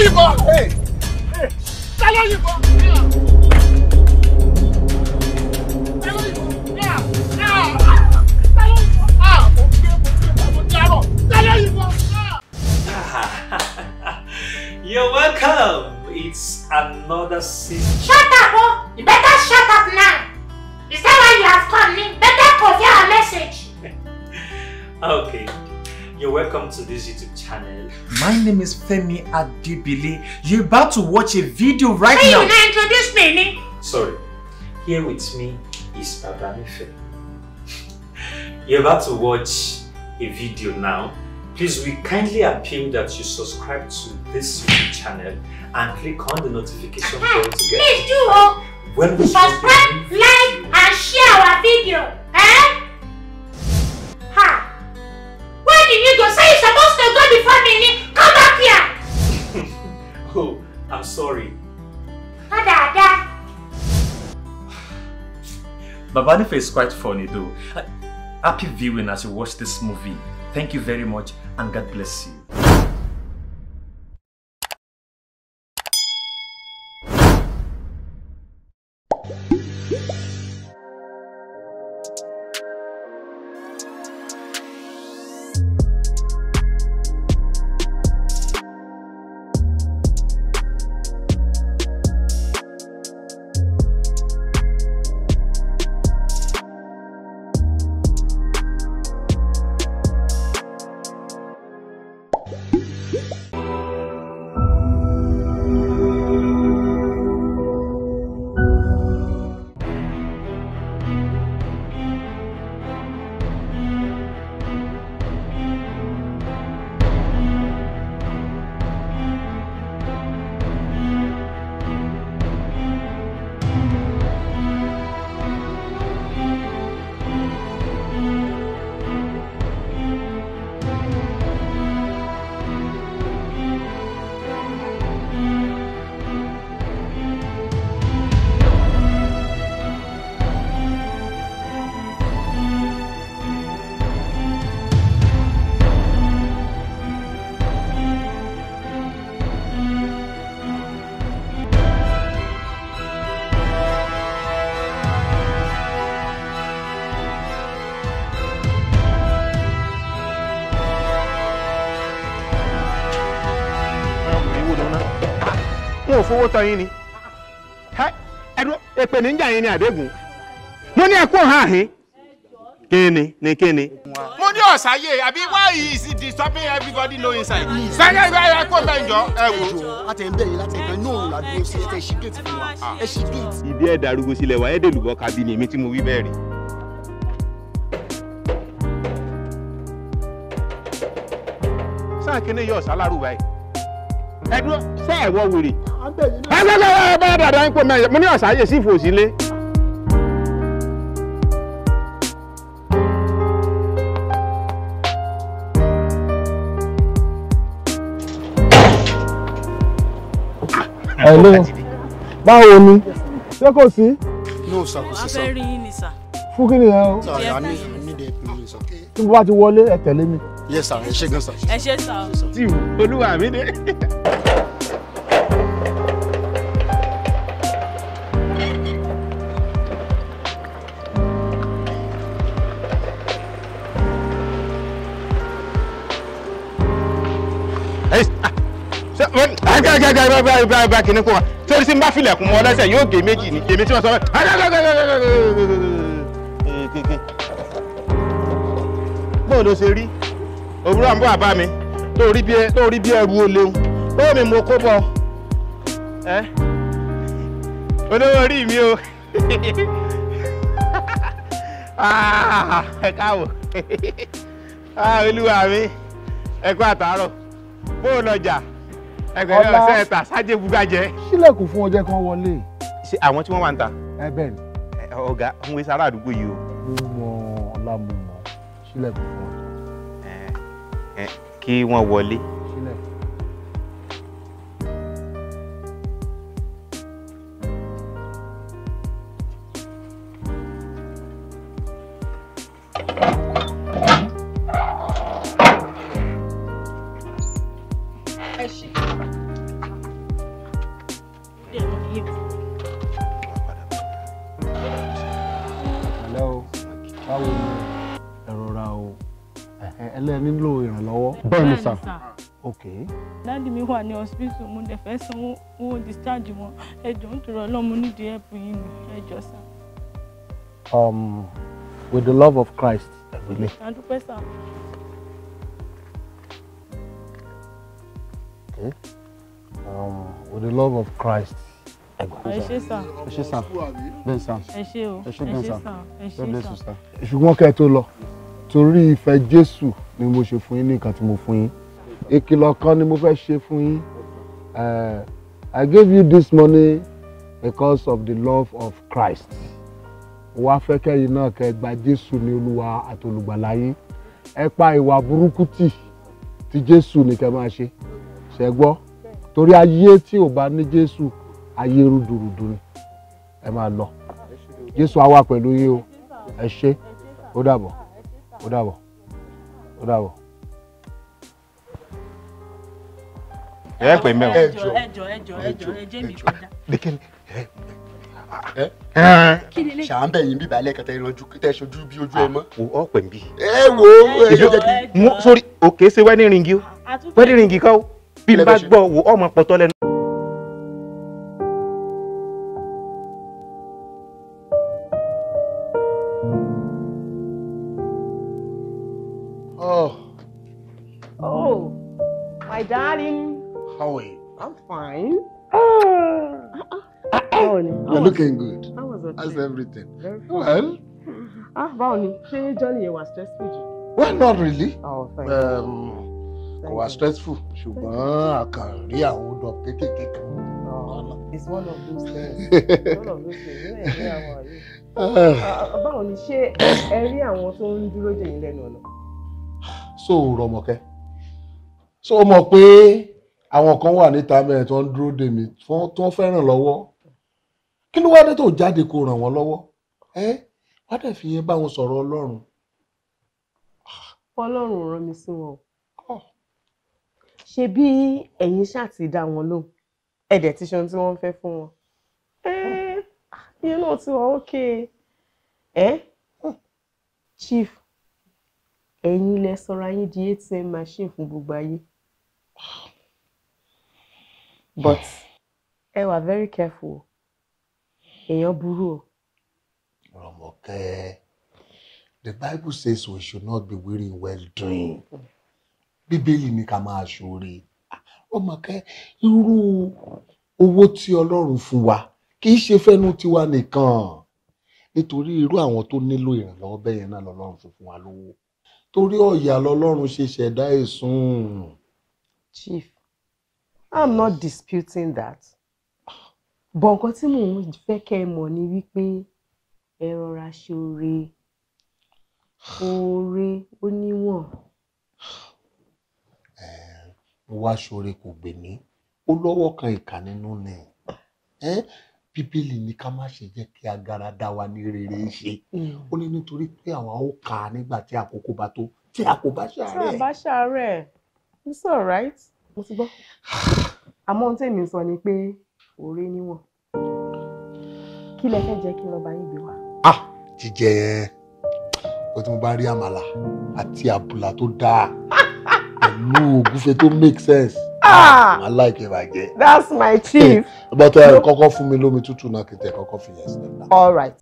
yìnbọn. ta ló yìnbọn. ta ló yìnbọn. ta ló yìnbọn. mo gbé mo gbé mo dárò. ta ló yìnbọn. You're welcome. It's another season. Shut up, oh! You better shut up now! Is that why you have come? You better convey our message! Okay. You're welcome to this YouTube channel. My name is Femi Adibili. You're about to watch a video right Hey, you now. now introduce me, ni? Sorry. Here with me is Baba Nife. You're about to watch a video now. Please, we kindly appeal that you subscribe to this YouTube channel and click on the notification bell to get Please do, oh! when we Subscribe, like, and share our video, eh? Ha! Where did you go? Say you're supposed to go before me, ni? Come back here! Oh, I'm sorry. Ada, ada. Babanife is quite funny though. Uh, Happy viewing as you watch this movie. Thank you very much and God bless you. wọn ò fowó tọ́ yín ni Ẹ, ẹdún èpè níjà yín ni àdégùn mo ní ẹkún hàn áhín kíni ní kíni. mo ní ọ̀sáyé àbí why is it disturbing everybody know inside. sẹ́yìn ìgbà yẹn kó bẹ́ẹ̀ jọ ẹ wò. láti ẹ̀ ń bẹ̀rẹ̀ láti ẹ̀gbẹ́ náà là dúró sí ẹ̀ ṣí gate fún wa ẹ̀ ṣí gate. ìdí ẹ̀ darúgbó sílẹ̀ wá ẹ̀ẹ́dẹ̀lùbọ́ kábí ni èmi tí mo wí bẹ́ẹ̀ rí. sáà kíní yọ ọ̀sán lárúbá yìí. ẹ̀dúró sẹ́ ẹ̀ wọ wèrè. à ń bẹ̀rẹ̀ náà. ẹ bá bá bá dàda ń pò mẹ́rin mo ní ọ̀sáyé sí ìfòsílẹ̀. Hello. báwo ni ṣé kò sí no sir kò sí a sir. fẹ́ rí yín ni sà. fún kí nìyẹn o sir i need i need help you sir. tí mo bá ti wọlé ẹ tẹ̀lé mi. yes sir ẹ ṣe gan sir. ẹ ṣe sà o. tí olúwa mi dé. bá kìíní kó wa torí sí n bá filẹ̀kùn mọ́ lẹ́sẹ̀ yóò gé méjì ní èmi tí wọ́n sọ bẹ́ẹ̀. bó ló ṣe rí òwúrọ̀ ń bọ̀ àbá mi tó rí bí ẹ- tó rí bí ẹrù ó léwu tó mi mo kó bọ̀ ẹ́ olówó orí mi o Ah, ẹ káwọ̀ Ah, olúwa mi ẹ kú àtàárọ̀ bó o lọjà ẹgbẹ̀rún Ọlá. ọ̀sẹ̀ ẹ̀ta sájẹ́ bugajẹ́. sílẹ̀kùn fún ọjọ́ kan wọlé. ṣé àwọn tí wọ́n wà ń ta ẹ bẹ́ẹ̀ ni ẹ, ọ̀gá ń wé sára àdúgbò yìí o mo mọ ọlá mo mọ sílẹ̀kùn fún ọjọ́ Ẹ, kí wọ́n wọlé. sílẹ̀kùn. ẹ ṣe. ẹ nílò ìrànlọ́wọ́. Bẹ́ẹ̀ni sà. ok dáàdì mi wà ní hospital mo dẹ̀ fẹ́ sanwó owó discharge wọn ẹ jọ̀ọ́ nítorí ọlọ́run mo nídìí help yín ni ẹ jọ̀ọ́ sà. um, with the love of Christ ẹ̀gbẹ́lẹ̀. àdúpẹ́ sà. Okay. Um, with the love of Christ ẹ̀gbọ́n. ẹ ṣé sà. ẹ ṣé sà bẹ́ẹ̀ sà ẹ ṣé o ẹ ṣé ẹ bẹ́ẹ̀ ṣé sà sà ẹ God bless ṣé you sà. sà. ṣùgbọ́n kẹ́ ẹ tó lọ torí ìfẹ́ Jésù ni mo ṣe fún yín ní nǹkan tí mo fún yín ìkìlọ̀ kan ni mo fẹ́ ṣe fún yín Eh, I gave you this money because of the love of Christ wá fẹ́ kẹ́yìn náà kẹ́ gba Jésù ní Olúwa àti olùgbàlà yín ẹ pa ìwà burúkú tì tí Jésù ní kẹ́ máa ṣe ṣẹ gbọ́ torí ayé tí ò bá ní Jésù ayé rúdurùdu ni ẹ máa lọ Jésù á wà pẹ̀lú yín o ẹ ṣé ó dàbọ̀ ó dàbọ̀ ó dàbọ̀. ẹ pè mí o. ẹ jọ̀ọ́ ẹ jọ̀ọ́ ẹ jọ̀ọ́ ẹ jọ̀ọ́ ẹ jẹ́ mi kọjá. Lékele. Ṣàǹbẹ̀ yìí bíbá lẹ́ẹ̀kan tẹ́ ìrànjú tẹ́ ṣojú bí ojú ẹ mọ́. o ọ pè mí. Ẹ wo ẹ jẹ́ kí. mo sórí òkè ṣe wedding ring o wedding ring kọ́ o bí n Ilé bá bẹ́ẹ̀ ṣe. gbọ́ wo ọmọ pọ̀tọ́ lẹ́nu. Oh, Oh, my darling. how are you? I'm fine. Báwo ni? You're looking good. How was it? How's everything? Very fine. Well, Ah, báwo ni? Ṣé Johnny yẹn wà stressful jù? well, not really. Oh, thank you. Um, Thank kò wá you. stressful ṣùgbọ́n àkàrí àwọn odò kéékèèké kan. Oh, it's one of those things. It's one of those things. Ní ẹ̀rí àwọn yìí. Ah, Báwo ni ṣé ẹ rí àwọn tó ń dúró dè yín lẹ́nu ọ̀nà? so rọmọkẹ so o mọ̀ pé àwọn kan wà níta mẹ́rin tó ń dúró dè mí fún- tó ń fẹ́ràn lọ́wọ́ kí ló wá dé tó jáde kó ràn wọ́n lọ́wọ́ ẹ wá dẹ̀ fi yẹn bá wọn sọ̀rọ̀ ọlọ́run Ọlọ́run ò rán mi sí wọn o. Ṣé bí ẹ̀yin ṣáà ti dá wọn lóhùn? Ẹ dẹ̀ ti ṣe ohun tí wọ́n ń fẹ́ fún wọn. Ẹ́ ìyẹn náà ti wà ókè. Ẹ́ Chief, ẹ̀yin lẹ sọra yín di ATM machine fún gbogbo ayé. But ẹ wà very careful o. Èèyàn burú o. rọmọkẹ the bible says we should not be weary in well doing bíbélì ní ká máa ṣoore rọmọkẹ irú owó tí ọlọ́run fún wa kì í ṣe fẹ́nu tiwa nìkan nítorí irú àwọn tó nílò ìrànlọ́wọ́ bẹ́ẹ̀ yẹn náà lọ́lọ́run fi fún wa lówó torí ọ̀yà lọ́lọ́run ṣe ṣẹ̀dá èsùn. Chief, I'm not disputing that. But nǹkan tí mò ń fẹ́ kẹ́ ẹ mọ̀ ni wípé ẹ rọra ṣe oore. Oore ó níwọ̀n. mo wá ṣoore kò gbè mí ó lọ́wọ́ kan ìkà nínú ni Ẹ́, bíbélì ní ká má ṣe jẹ́ kí agara dá wa ní rere ṣe ó ní nítorí pé àwa ó kà á nígbà tí àkókò bá tó tí a kò bá Tí a ṣàárẹ̀. bá ṣàárẹ̀, it's alright. Mo ti gbọ́. Àmọ́ ohun tèmi sọ ni pé oore níwọ̀n. Kí lẹ fẹ́ jẹ́ kí n lọ bá yín gbé wá? jíjẹ yẹn ó tí mo bá rí àmàlà àti àbùlà tó dáa pẹ̀lú ògúfe tó make sense Ah! màá láìkè bàjẹ́. That's my chief. but ẹ kọ́kọ́ fún mi lómi tútù náà kí n tẹ kọ́kọ́ fi yẹn sílẹ̀ náà. All right.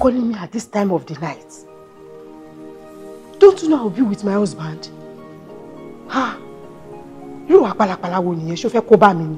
calling me at this time of the night? Don't you know I'll be with my husband? Ha! Irú wa pálapàla wo nìyẹn? Ṣó fẹ́ kó bá mi ni?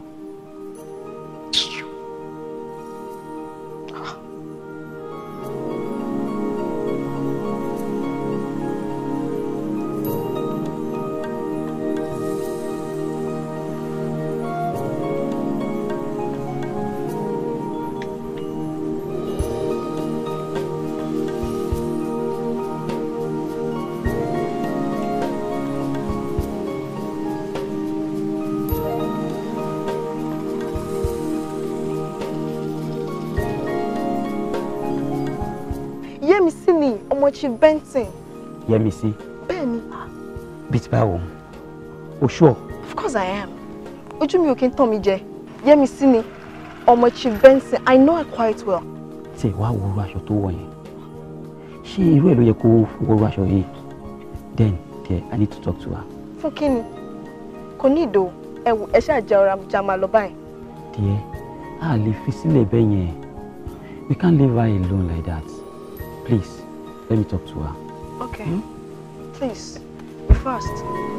Yẹ́misí ni ọmọ Chief Benson. Yẹ́misí Bẹ́ẹ̀ni, bíi ti báwo o sure of course I am. Ojú mi ò kí ń tàn mí jẹ. Yẹ́misí ni ọmọ Chief Benson. I know her quite well. tí ẹ wá wo irú aṣọ tó wọ̀ yẹn ṣé irú ẹ̀ ló yẹ kó wọ irú aṣọ yìí then dear I need to talk to her Fún kí ni? Kò ní ìdò. Ẹ wò ẹ ṣáà jẹ ọ̀rọ̀ àbújá máa lọ báyìí. dear a lè fi sílẹ̀ bẹ́ẹ̀ yẹn we can't leave her alone like that please let me talk to her. Okay. Please, be fast.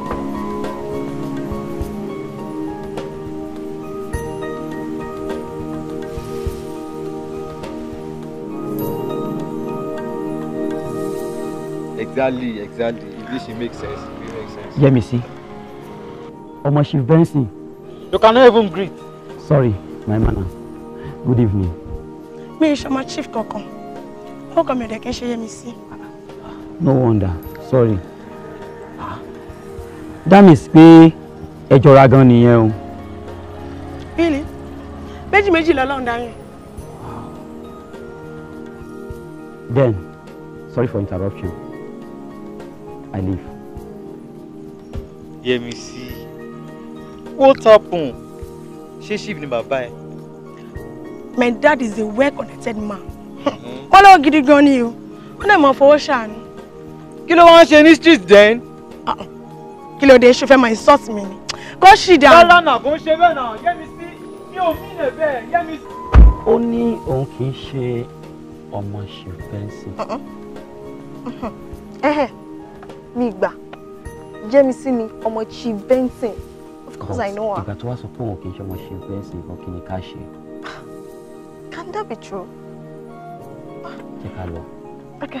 Exactly, exactly. If this should make sense, it will make sense. Yẹ́misí ọmọ Chief Benson You cannot even greet. sorry my manner good evening. mi ì ṣọmọ chief kankan orúkọ mi ò dẹ̀ kí n ṣe Yẹ́misí. no wonder sorry that means pé ẹ jọra gan nìyẹn o. really méjì méjì lọ́lọ́run dáyẹn. then sorry for interruption I leave. Yẹ́misí, what happened? Ṣé chief ni bàbá ẹ? my dad is a well connected man. wọ́n lọ́wọ́ gidi gan ni o wọ́n dẹ̀ mọ̀ fowó ṣàánú. Kí ló wá ń ṣe ní street then? kí ló dé ṣe fẹ́ máa insult mi ni kó ṣì dà. Lọ́lá náà kò ń ṣe bẹ́ẹ̀ náà. Yẹ́misí, mi ò fi ilẹ̀ bẹ́ẹ̀. Yẹ́misí. ó ní òun kì í ṣe ọmọ Chief Benson. Ẹ̀hẹ̀, mi gbà. Yẹ́misí ni ọmọ Chief Benson. Of course I know her. ìgbà tó wá sọ pé òun kì í ṣe ọmọ Chief Benson kan kí ni ká ṣe Can that be true? jẹ́ ká lọ. Okay.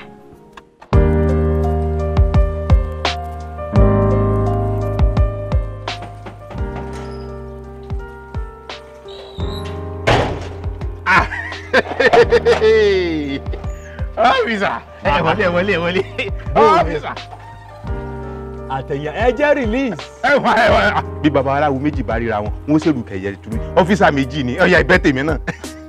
ọ́fíìsà ẹ wọlé ẹ wọlé ẹ wọlé ọ́fíìsà. àtẹ̀yà ẹ jẹ́ release. ẹ wá ẹ wá bí baba aláwo méjì bá ríra wọn wọn ó ṣèlú kẹyẹ turu ọ́fíìsà méjì ni ọ̀ya ìbẹ́ tèmi náà.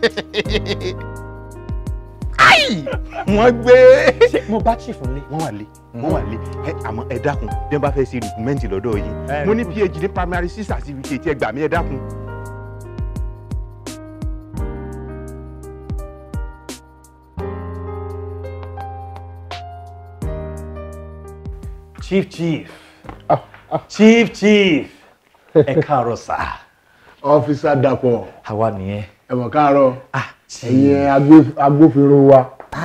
ayi wọ́n gbé. ṣé mo bá chief nílé. wọ́n wà lé wọ́n wà lé ẹ àmọ́ ẹ dákun bí wọ́n bá fẹ́ ṣe rìkúmẹ́ǹtì lọ́dọ̀ yìí mo ní phd ní primary six certificate ẹ gbà mí ẹ dákun. chief chief chief chief ẹ káàárọ̀ sá. ọ́fíìsà dàpọ̀ àwa nìyẹn. ẹ̀wọ̀n káàárọ̀ ẹ̀yin agbó- agbófinró wa.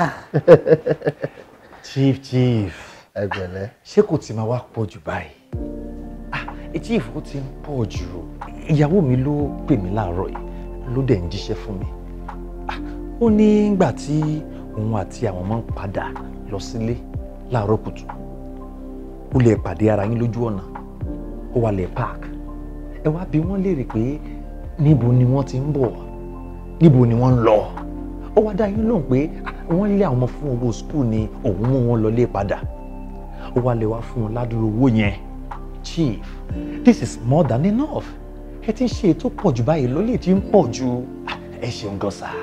chief chief ẹ pẹ̀lẹ́. ṣé kò tí máa wá pọ̀ jù báyìí ah eh, chief ó ti ń pọ̀ jù ìyàwó mi ló pè mí láàárọ̀ yìí ló dẹ̀ ń jíṣẹ́ fún mi Ah, ó ní ìgbà tí òun àti àwọn ọmọ ń padà lọ sílé láàárọ̀ kùtù ó lè pàdé ara yín lójú ọ̀nà ó wà lè park ẹ wá bí wọ́n léèrè pé níbo ni wọ́n ti ń bọ̀ níbo ni wọ́n ń lọ ó wá dá yín lóhùn pé ah, wọ́n lé àwọn ọmọ fún owó skul ni òun mú wọn lọlé padà ó wá lè wá fún wọn ládùúgbò owó yẹn chief this is more than enough ẹ ti ń ṣe ètò pọ̀ jù báyìí lólè tí ń pọ̀ jù Ah, ẹ ṣeun gan sa.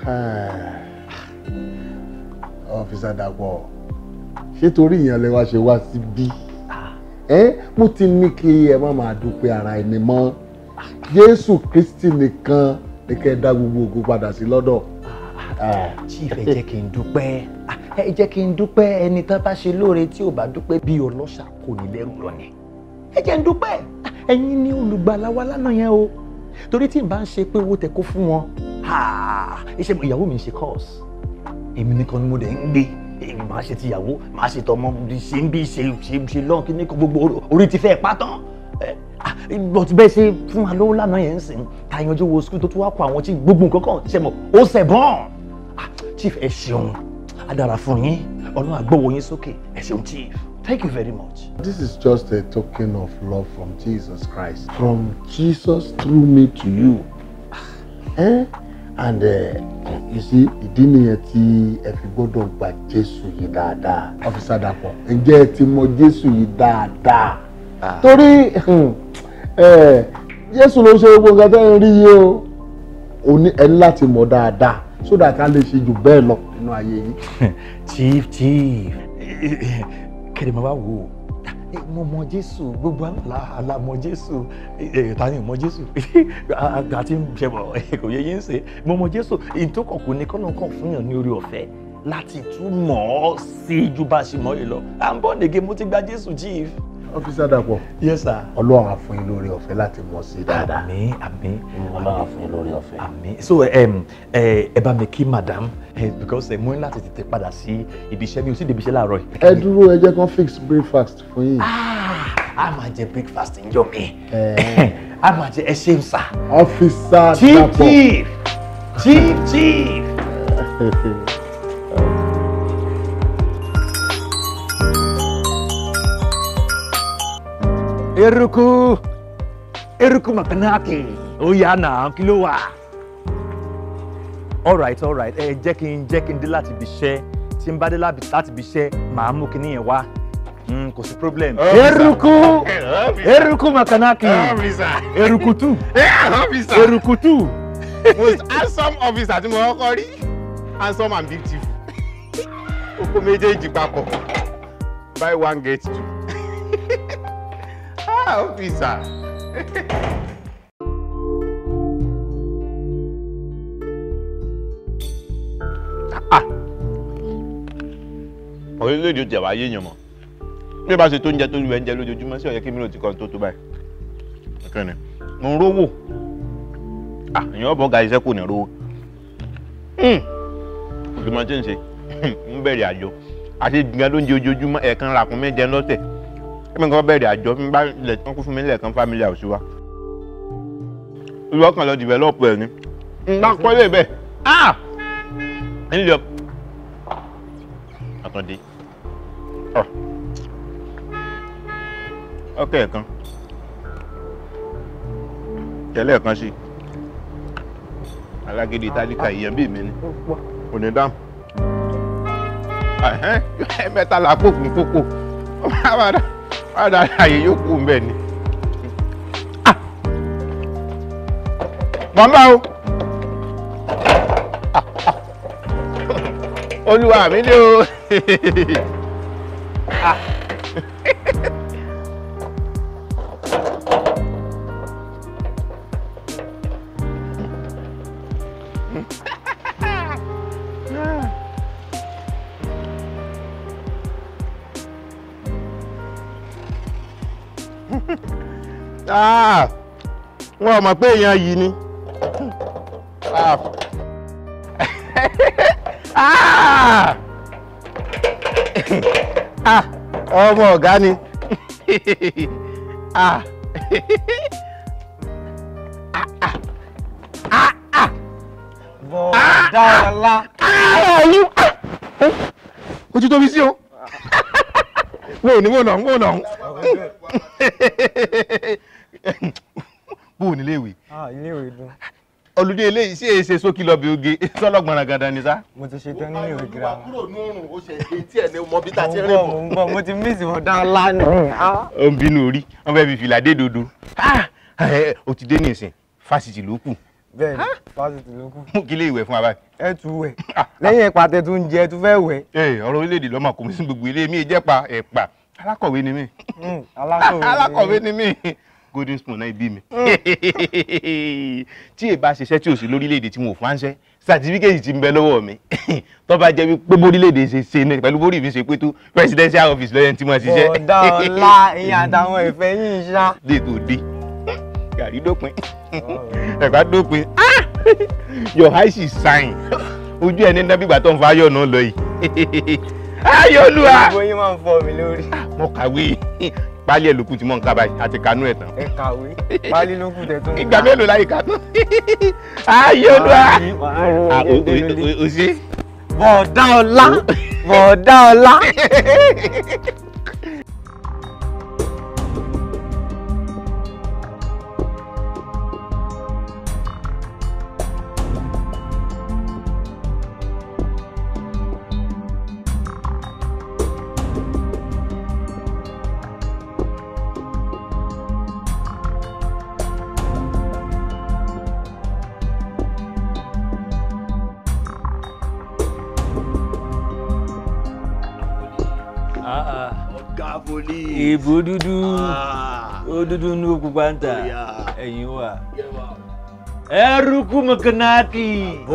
ọ́fíìsà dàpọ̀ ṣé torí ìyẹn lè wá ṣe wá síbí ẹ mo ti ní kí ẹ má máa dúpẹ́ ara ẹni mọ́ Jésù Kristi nìkan ní kẹ́ ẹ dá gbogbo ògo padà sí lọ́dọ̀. chief ẹ jẹ́ kí n dúpẹ́ Ah, ẹ jẹ́ kí n dúpẹ́ ẹni tán bá ṣe lóore tí ò bá dúpẹ́ bí ọlọ́ṣà kò ní lẹ́rù lọ ni ẹ jẹ́ n dúpẹ́ Ah, ẹ̀yin ni olùgbàlà wa lánàá yẹn o torí tí n bá ń ṣe pé owó tẹ kó fún wọn ah, iṣẹ́ ìyàwó mi ń ṣe course èmi nìkan ni mo dẹ̀ ń gbé èmi máa ṣe tìyàwó máa ṣe tọmọ bí ṣe ń bí ṣe ṣe ṣe lọ́n kí ní kó gbogbo orí ti fẹ́ pátán but bẹ́ẹ̀ ṣe fún wa lówó lánàá yẹn ń sìn ká yanjú wo skul tó tún wá kó àwọn tí gbogbo nǹkan kan ṣe mọ̀ ó ṣẹ̀ bọ́n chief ẹ ṣeun á dára fún yín ọlọ́run àgbọ̀wọ̀ yín sókè ẹ ṣeun chief thank you very much. This is just a token of love from Jesus Christ. From Jesus through me to you. Eh? And uh, you see, ìdí nìyẹn tí ẹ fi gbọ́dọ̀ gba Jésù yìí dáadáa. Ọ́físà Dàpọ̀, ǹjẹ́ ẹ ti mọ Jésù yìí dáadáa? Torí eh, Jésù ló ṣe gbogbo nǹkan tẹ́ ń rí yìí o. O ní ẹ ní láti mọ̀ dáadáa so that ká lè ṣe jù bẹ́ẹ̀ lọ nínú ayé yìí. chief chief kẹ̀lẹ́ máa wá wò ó mo mọ jésù gbogbo àlá àlá mọ jésù ta ni mọ jésù àgbà tí ń ṣẹbọ kò yẹ yín ṣe mo mọ jésù ìtókànkù ní kọ́nà kan fún yàn ní orí ọ̀fẹ́ láti tún mọ̀ ọ́ sí ju bá a ṣe mọ̀ yìí lọ à ń bọ̀ nìge mo ti gba jésù chief. Ọ́físà Dàpọ̀. yes sir. Ọlọ́run á fún yín lórí ọ̀fẹ́ láti mọ̀ sí dáadáa. àmín àmín Ọlọ́run á fún yín lórí ọ̀fẹ́. àmín so um, ẹ ẹ bá mi kí madam eh, because ẹ mú ní láti tètè padà sí ibi iṣẹ́ mi ò sì débi iṣẹ́ láàárọ̀ yìí. Ẹ dúró ẹ jẹ́ kán fix breakfast fún yín. a máa jẹ breakfast ń jọ mi a máa jẹ ẹ ṣeun sá. Ọ́físà chief Dàpọ̀. chief chief chief. eruku eruku makanaki ó yá náà kí ló wà. alright alright ẹ jẹ́ kí n jẹ́ kí n dé láti ibi iṣẹ́ tí n bá dé láti ibi iṣẹ́ màá mú kinní yẹn wá Mm, kò sí problem. Officer. eruku Officer. eruku makanaki Officer. erukutu Officer. erukutu. most handsome officer tí mo kọ́kọ́ rí handsome and beautiful oko méjèèjì papọ̀ buy one get two ah officer. orílẹ̀-èdè ó tẹ̀wá yéèyàn mọ́ bí ẹ bá ṣe tó ń jẹ tó lu ẹ̀ ń jẹ lójoojúmọ́ sí ọ̀yẹ́ kí mi ló ti kọ́ tó tó báyìí nǹkan ni mo ń rówó ah èèyàn ọ̀bọ̀n ga iṣẹ́ kò ní rówó òfin máa ti ń ṣe ń bẹ̀rẹ̀ àjọ àti gbìyànjú ló ń jẹ ojoojúmọ́ ẹ̀ẹ̀kan ràkún mẹ́jẹ lọ́tẹ̀ ẹ̀mí kan bẹ̀rẹ̀ àjọ ń bá ilẹ̀ tí wọ́n kún fún mi lẹ́ẹ̀kan family house wa olùwọ́ kan lọ develop ẹ̀ ni ń bá kọ́ lé bẹ́ẹ̀ ah ń lọ àkàndé ọkẹ́ ẹ̀kan tẹ́lẹ̀ kan sí alágídí tálíkà ìyẹn bíi mi ni kò ní dáhùn mẹ́ta là kó fún kókó padà àyè yóò kú mbẹ́ ni. mọ̀ ń bá o olúwa mi ni o. Ah, wọn ò mọ̀ pé èèyàn yìí ni. Ah. Ah. Ah, ọmọ ọ̀gá ni. Ah. Bọ̀dá ọlá. Ojú tóbi sí o. Mo ò ní mo nà mo nà. Bó o nílé ìwé? Ilé ìwé dùn. Olùdé eléyìí sí èsè sókè lọ́bì oge sọ́lọ́gbọ̀nràn gandan ni sá. Mo ti ṣetán nílé ìwé girama. Kúrò ní òrùn ó ṣe etí ẹ̀ ní mọ bí tá a ti Mo ń rìn bọ̀, bọ̀. mo ń bọ̀, mo ti miss bọ̀dá ọlá ni. Ó ń bínú orí, wọ́n fẹ́ fi fìlà dé dodo. Ah, ẹ, O ti dé ní ìsìn, fásitì ló kù. Bẹ́ẹ̀ni, fásitì ló kù. Mú kí lé ìwẹ̀ fún wa báyìí. Ẹ tún wẹ̀. Lẹ́yìn ẹ̀pà tẹ tún jẹ, ẹ tún fẹ́ wẹ̀. Ee, ọ̀rọ̀ orílẹ̀-èdè lọ́mọ kò mí sí gbogbo ilé mi ìjẹ́pa ẹ̀pà. Alákọ̀wé ni mí. Alákọ̀wé ni Alákọ̀wé ni mí. Golden spoon náà bí mi. Tí èbá ṣiṣẹ́ tí ò sí lórílẹ̀-èdè tí mo fà ń ṣẹ́, sàtífíkẹ́tì ti ń bẹ lọ́wọ́ mi. Tó bá jẹ́ pé bórílẹ̀-èdè ṣe ṣe ní pẹ̀lú bórí mi ṣe pé tó presidential office lọ́yẹ̀ tí mo ṣiṣẹ́. Bọ̀dá ọlá, ìyá àtàwọn ìfẹ́ yìí ṣá. Dé tó dé. Gàrí dópin. Ẹ̀pà dópin. Ah! Your eyes is shine. ojú ẹ ní nábìgbà tó ń fa ayọ̀ náà lọ yìí ayọ̀ olúwa. gbogbo yín máa ń fọ́ mi lórí. mo kàwé pálí ẹ̀ lókù tí mò ń ká báyìí àti kanú ẹ̀ tán. ẹ kàwé pálí ló kù tẹ tó ń ìgbà mélòó láyé kanú. ayọ̀ olúwa. Ah, o- o- o- o ṣe. bọ̀ọ̀dá ọlá bọ̀ọ̀dá ọlá. ọ̀gá poli. ìbò dúdú ó dúdú ní òkú pàǹtà ẹ̀yìn wà. ẹrùkú mọ̀kànáàkì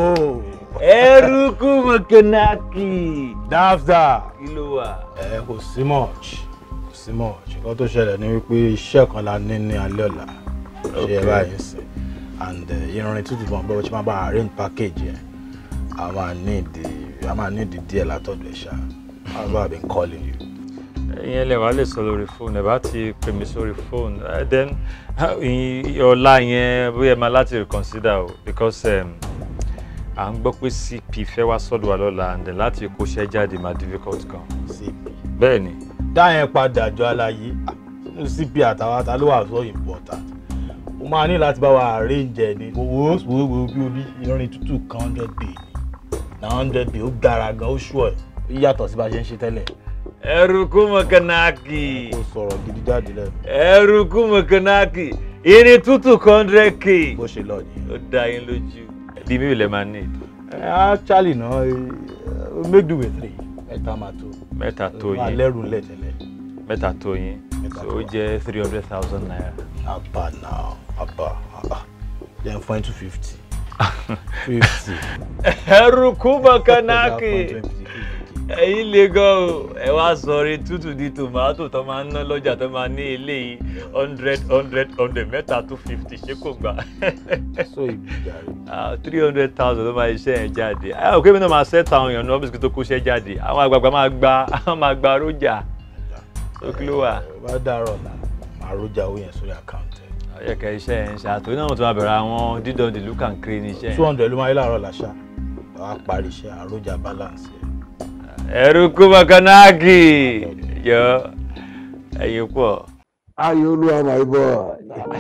ẹrùkú mọ̀kànáàkì. dáfdà kí ló wà. ẹ kò sí much kò sí much nǹkan tó ṣẹlẹ̀ ni wípé iṣẹ́ kan la ní ní alẹ́ ọ̀la ṣe ẹ báyìí sìn and eh, irin tútù bọ̀ bọ́ ṣe máa bá arrange package yẹn a máa need a máa need díẹ̀ látọ̀dọ̀ ẹ̀ ṣá that's why i been calling you. ìyẹn lè wá lè sọ lórí fóònù ẹ bá ti pè mí sórí fóònù Eh, then ah, ìyìn- ọ̀la yẹn bóyá ẹ máa láti reconsider o because um, à ń gbọ́ pé cp fẹ́ wá sọ́dọ̀ wa lọ́la and then láti kóṣẹ́ jáde máa difficult gan. cp bẹ́ẹ̀ ni. dá yẹn padà jọ aláyé nínú cp àtàwọn ata ló wà so important o máa ní láti bá wa arrange ẹ ní owó owó bí orí irin tútù kan hundred bay ni na hundred bay ó gara gan ó ṣù ẹ ó yàtọ̀ sí bá a ṣe ń ṣe tẹ́lẹ̀. ẹrùkú mọ̀kànáàkì. kò sọ̀rọ̀ gidi jáde lẹ́nu. ẹrùkú mọ̀kànáàkì irin tútù hundred k. bó ṣe lọ nìyẹn. ó dá yín lójú. bí mi ò lè máa need. actually no uh, make do with three mẹ́ta máa tó. mẹ́ta tó Wà yín. lẹ́rù ńlẹ̀ tẹ́lẹ̀. mẹ́ta tó yín. so ó jẹ́ three hundred thousand naira. abba now abba abba then fine two fifty. fifty. ẹrùkú mọ̀kànáàkì. ẹ̀yin lè gan o ẹ wá sọrí tútù di tòmátò tó máa ń ná lọ́jà tó máa ní eléyìí hundred hundred hundred mẹ́ta two fifty ṣé kò gbà. so ìgbìjà rẹ. three hundred thousand ló máa iṣẹ́ yẹn jáde ẹ ò kémi náà máa ṣẹ́ta àwọn èèyàn ní ọ́fíìsì tó kó iṣẹ́ jáde àwọn àgbààgbà máa gba àwọn máa gba rójà ó kí ló wà. bá dàrọ̀ la màá rojà owó yẹn sórí àkáǹtì. ọ̀yẹ̀kẹ̀ iṣẹ́ yẹn ń ṣe àtòrí náà tó máa bẹ̀rẹ̀ àwọn dídán dìlú kàǹkiri ní iṣẹ́ two yẹn. hundred ló máa yẹ láàárọ̀ làṣà wàá parí iṣẹ́ àròjà balance yẹn. ẹrùkú mọ̀kànáàkì yọ ẹ̀yin pọ̀. Ayolua, my boy.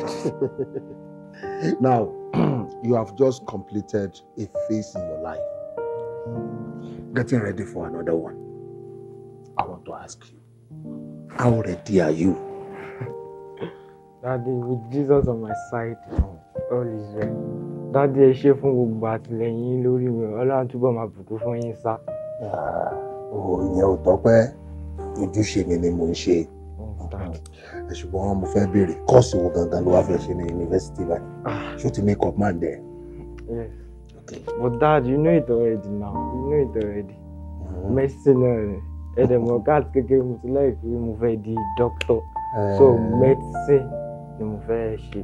now, you have just completed a phase in your life. Getting ready for another one. I want to ask you, how ready are you? Daddy, with Jesus on my side, all is well. Daddy, ẹ ṣé fún gbogbo àtìlẹyìn yín lórí mi. Ọlọ́run túbọ̀ máa bùkún fún yín sá. Oh, ìyẹn ò tọ́pẹ́. Ojúṣe mi ni mò ń ṣe. Ẹ ṣùgbọ́n mo fẹ́ béèrè kọ́ọ̀sì wo gangan ló wá fẹ́ ṣe ní yunifásitì báyìí? Ṣé o ti make up mind there? Yes. But dad, you know it already now. You know it already. Medicine náà ni. Ẹ̀dẹ̀ mọ̀ káàtì kékeré mo ti lẹ́yìn pé mo fẹ́ di doctor. So medicine ni mo fẹ́ ṣe.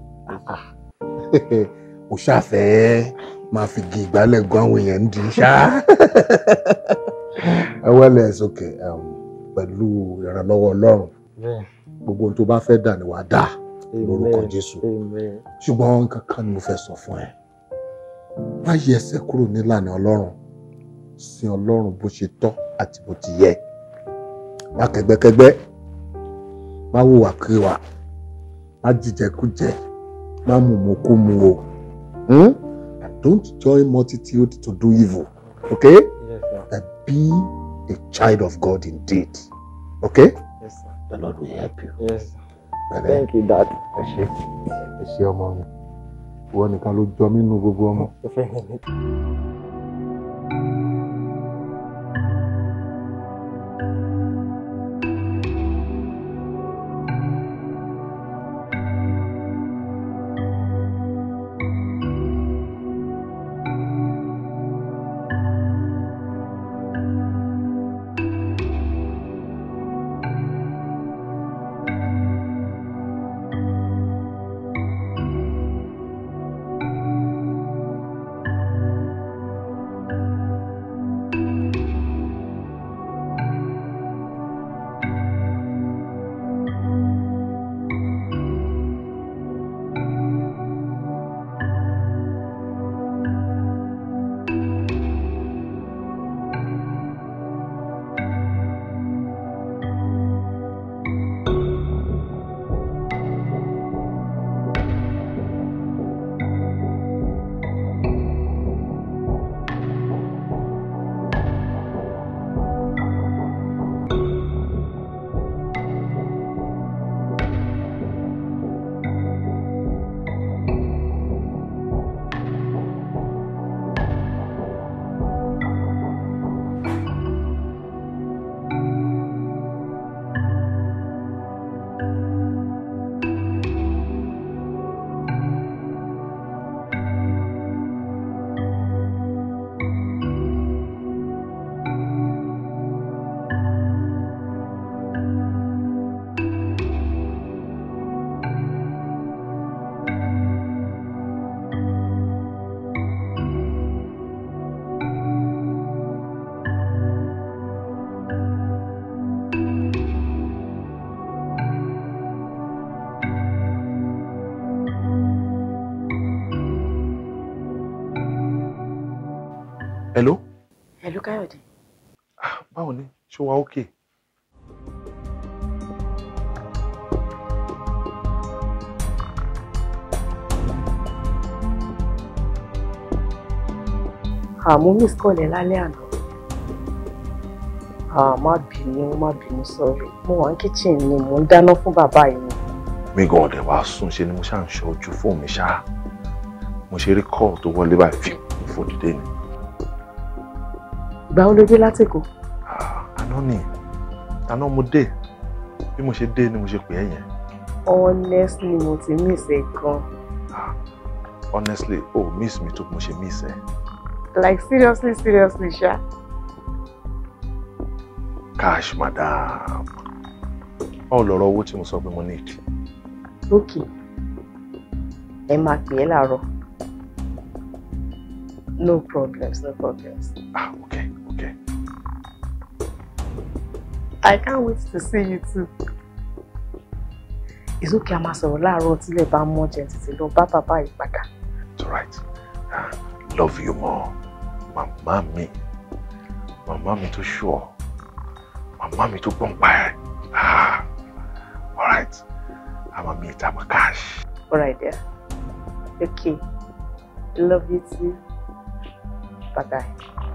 o ṣàfẹ́ máa fi gi ìgbálẹ̀ gan àwọn èèyàn ń di ṣá. ẹ wẹ́lẹ̀ sókè pẹ̀lú ìrànlọ́wọ́ ọlọ́run Bẹ́ẹ̀. gbogbo ohun tó bá fẹ́ dà ní wàá dà lórúkọ Amen. jésù Amen. ṣùgbọ́n nǹkan kan ni mo fẹ́ sọ fún ẹ má yí ẹsẹ̀ kúrò nílànà ọlọ́run sin ọlọ́run bó ṣe tọ́ àti bó ti yẹ má kẹgbẹ́kẹgbẹ́ má hùwàkiwà má jíjẹkújẹ má mùmùkúmu o hmm? and don't join multitude to do evil okay Yes, sir. and be a child of God indeed okay Yes, sir. the Lord will help you. Yes. sir. Pẹ̀lẹ́. Thank you, dad. ẹ ṣe ẹ ṣe ọmọ mi ìwọ nìkan ló jọ mí nínú gbogbo ọmọ. hello Hello Káyọ̀dé. báwo ni ṣé wàá okay. àmọ́ miss call ẹ lálẹ́ àná. Ah, má bínú má bínú sọ́rí mo wà ní kitchen ni mò ń dáná fún bàbá yìí ni. mi gan ọ̀dẹ̀ wàá sùn ṣe ni mo ṣáà ń ṣe ojú fóònù mi ṣáá mo ṣe rí call tó wọlé báyìí fi fòdìdé ni ìgbà wo ló dé látìkù. àná ni àná mo dé bí mo ṣe dé ni mo ṣe pè é yẹn honestly mo ti miss ẹ gan. honestly oh miss mi tó bí mo ṣe miss ẹ like seriously seriously ṣá. cash madam báwo lọ̀rọ̀ owó tí mo sọ pé mo need lókè ẹ máa pè é láàárọ̀. no problems no problems. ah okay okay. I can't wait to see you too. It's okay a máa sọ̀rọ̀ láàárọ̀ tílẹ̀ bá mọ́ jẹ́ títí lọ bá bàbá yìí padà. it's alright ah, love you more màmá mi màmá mi tó sure màmá mi tó gbọ́n pa ẹ̀ ah alright àmà mi ìta mọ̀ cash. Alright there. Okay. I love you too. Bye bye.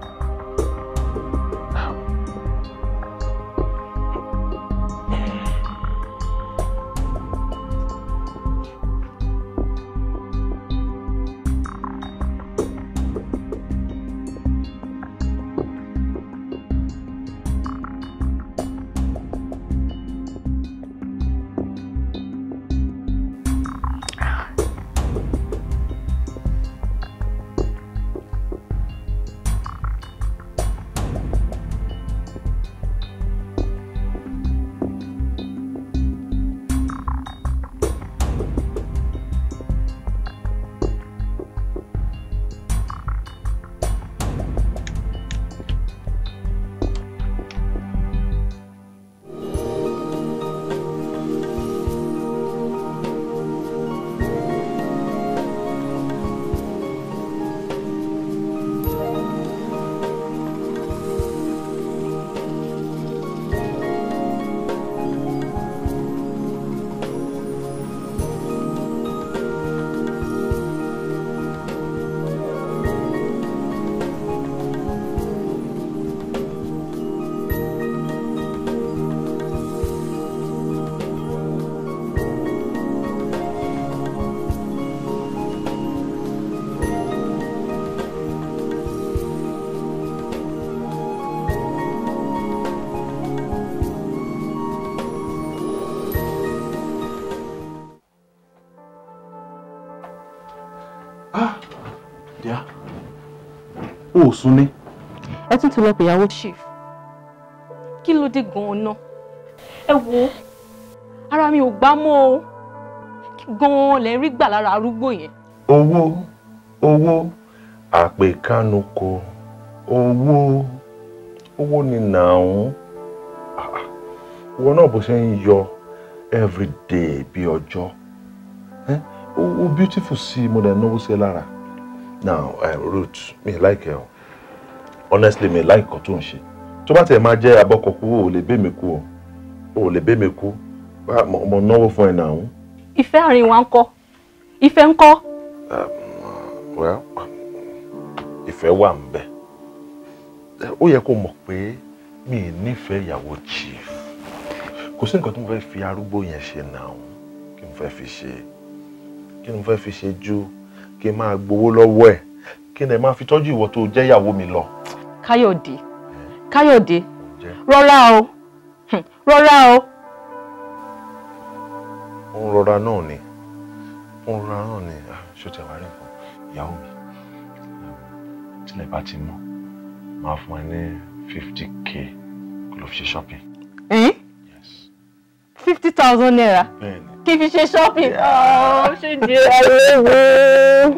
díà o ò sùn ní. ẹ tún ti lọ pè ìyàwó chief kí ló dé gan-an náà ẹ wo ara mi ò gbá mọ́ o kí gan-an lẹ ń rí gbà lára arúgbó yẹn owó owó àpèkánukò owó owó ni nàún ìwọ náà bó ṣe ń yọ everyday bí ọjọ́ Eh, o o beautiful sí i mo dẹ̀ náwó sí ẹ lára now uh, Ruth mi like ẹ o honestly mi like nǹkan tó ń ṣe tó bá tẹ̀ máa jẹ́ abọ́kọ̀kú o ò lè bẹ́ mi kú o o ò lè bẹ́ mi kú bá mo mo náwó fún ẹ nàún. ìfẹ́ àárín wa ń kọ́ ìfẹ́ ń kọ́ well ìfẹ́ wà ń bẹ̀ ó yẹ kó mọ̀ pé mi ì nífẹ̀ẹ́ ìyàwó chief kò sí nǹkan tí mo fẹ́ fi arúgbó yẹn ṣe náà kí mo fẹ́ fi ṣe kí mo fẹ́ fi ṣe ju kí n máa gbowó lọ́wọ́ ẹ̀ kí n dẹ̀ máa fi tọ́jú ìwọ tó jẹ́ ìyàwó mi lọ. káyọ̀dé káyọ̀dé rọra o Hmm, rọra o ó ń rọra náà ni ó ń rọra náà ni Ah, ṣó tẹ wá rí nǹkan ìyàwó mi tílẹ̀ bá ti mọ̀ máa fún ẹ ní fifty k kó lọ fi ṣe shopping. fifty thousand naira bẹ́ẹ̀ni kí n fi ṣe shopping Oh, ṣe di ẹrú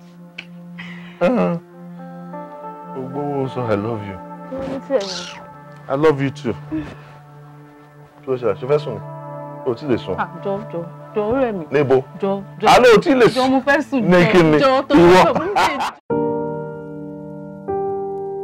gbogbo owó sọ i love you i love you too. kí ló ṣe àṣẹ fẹ́ sùn ni o ti lè sùn. jọ jọ jọ ọ̀rẹ́ mi níbo jọ jọ àlọ́ ò tí lè jọ mo fẹ́ sùn ní kí ni jọ tó ìwọ. jọ mo ń ṣe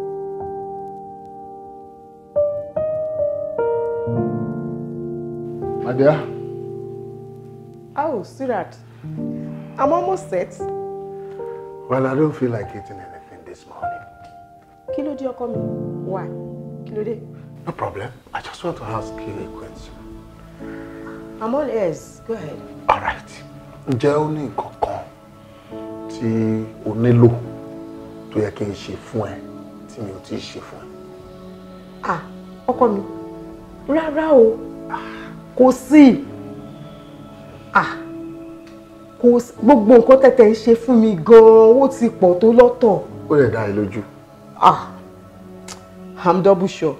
My dear, Oh, sweetheart. I'm almost set. well, I don't feel like eating anything this morning. Kí ló dé ọkọ mi? Why? Kí ló dé? No problem. I just want to ask you a question. I'm all ears. Go ahead. All right. Ǹjẹ́ ó ní nǹkan kan tí o nílò tó yẹ kí n ṣe fún ẹ tí mi ò tí ì ṣe fún ẹ? Ah, ọkọ mi. Rárá o. Kò sí. Ah, kò sí. Gbogbo nǹkan tẹ̀tẹ̀ ń ṣe fún mi gan-an. Ó ti pọ̀ tó lọ́tọ̀. Ó lè dá ẹ lójú. Ah, I'm double sure.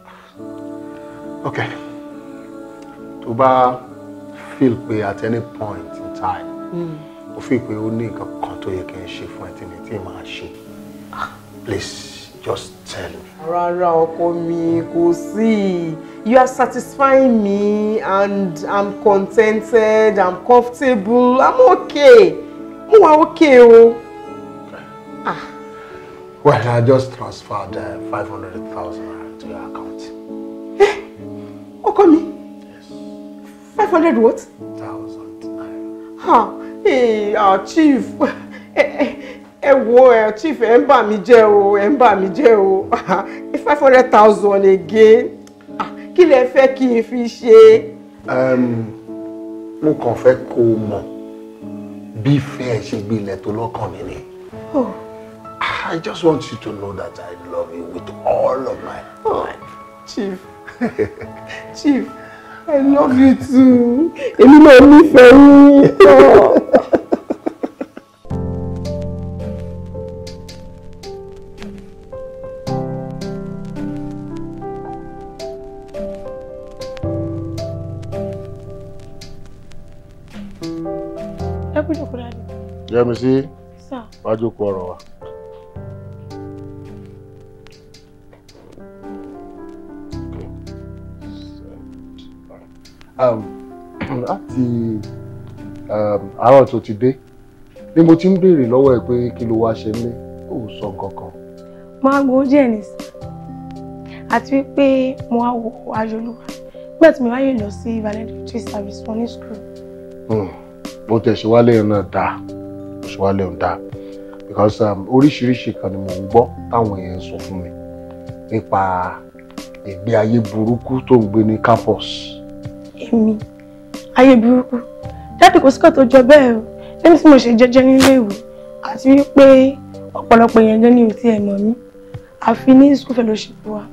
Okay. Tó bá feel pé at any point in time, Mm. o feel pé ó ní nǹkan kan tó yẹ kí n ṣe fún ẹ tí mi tí màá ṣe. Please just tell me. Rárá ọkọ mi kò sí. You are satisfying me and I'm contented, I'm comfortable, I'm okay. Mo wà okay o. Well, I just transferred uh, 500,000 naira to your account. Ọkọ mi. Five hundred what? Thousand Ha! Ee, ah, chief. Ẹ ẹ ẹ wo ẹ chief ẹ ń bà mí jẹ́ o, ẹ ń bà mí jẹ́ o. Five hundred thousand again. Ah, Kí lẹ fẹ́ kí n fi ṣe? Um, mo kàn fẹ́ kó o mọ̀ bí ìfẹ́ ẹ ṣe gbilẹ̀ tó lọ́kàn mi ni. Oh. I just want you to know that I love you with all of my heart. Chief. Chief, I love you too. Èmi náà nífẹ̀ẹ́ yín. Oh. ẹ kú jókòó dáadé. Yẹ́mi sí sá wájú kú ọ̀rọ̀ wa. Um, láti um, àárọ̀ tó ti dé ni mo ti ń béèrè lọ́wọ́ ẹ pé kí ló wá ṣe nílé ó sọ nǹkan kan. máa gbowó díẹ̀ nìsí àti wípé mo wá wo ayọ̀lúwa nígbà tí mi wáyé lọ sí valedictory service wọn ní school. Hmm, bó tẹ̀ ṣe wálé yẹn náà dáa bó ṣe wálé yẹn dáa because um, oríṣiríṣi kan ni mò ń gbọ́ táwọn èèyàn sọ fún mi nípa ìgbé ayé burúkú tó ń gbé ní campus. èmi ayé burúkú jáde kò síkọ̀ tó jọ bẹ́ẹ̀ o lẹ́yìn tí mo ṣe jẹ́jẹ́ nílé ìwé àti wípé ọ̀pọ̀lọpọ̀ èèyàn gan ni ò tiẹ̀ mọ̀ mí àfi ní school fellowship wa.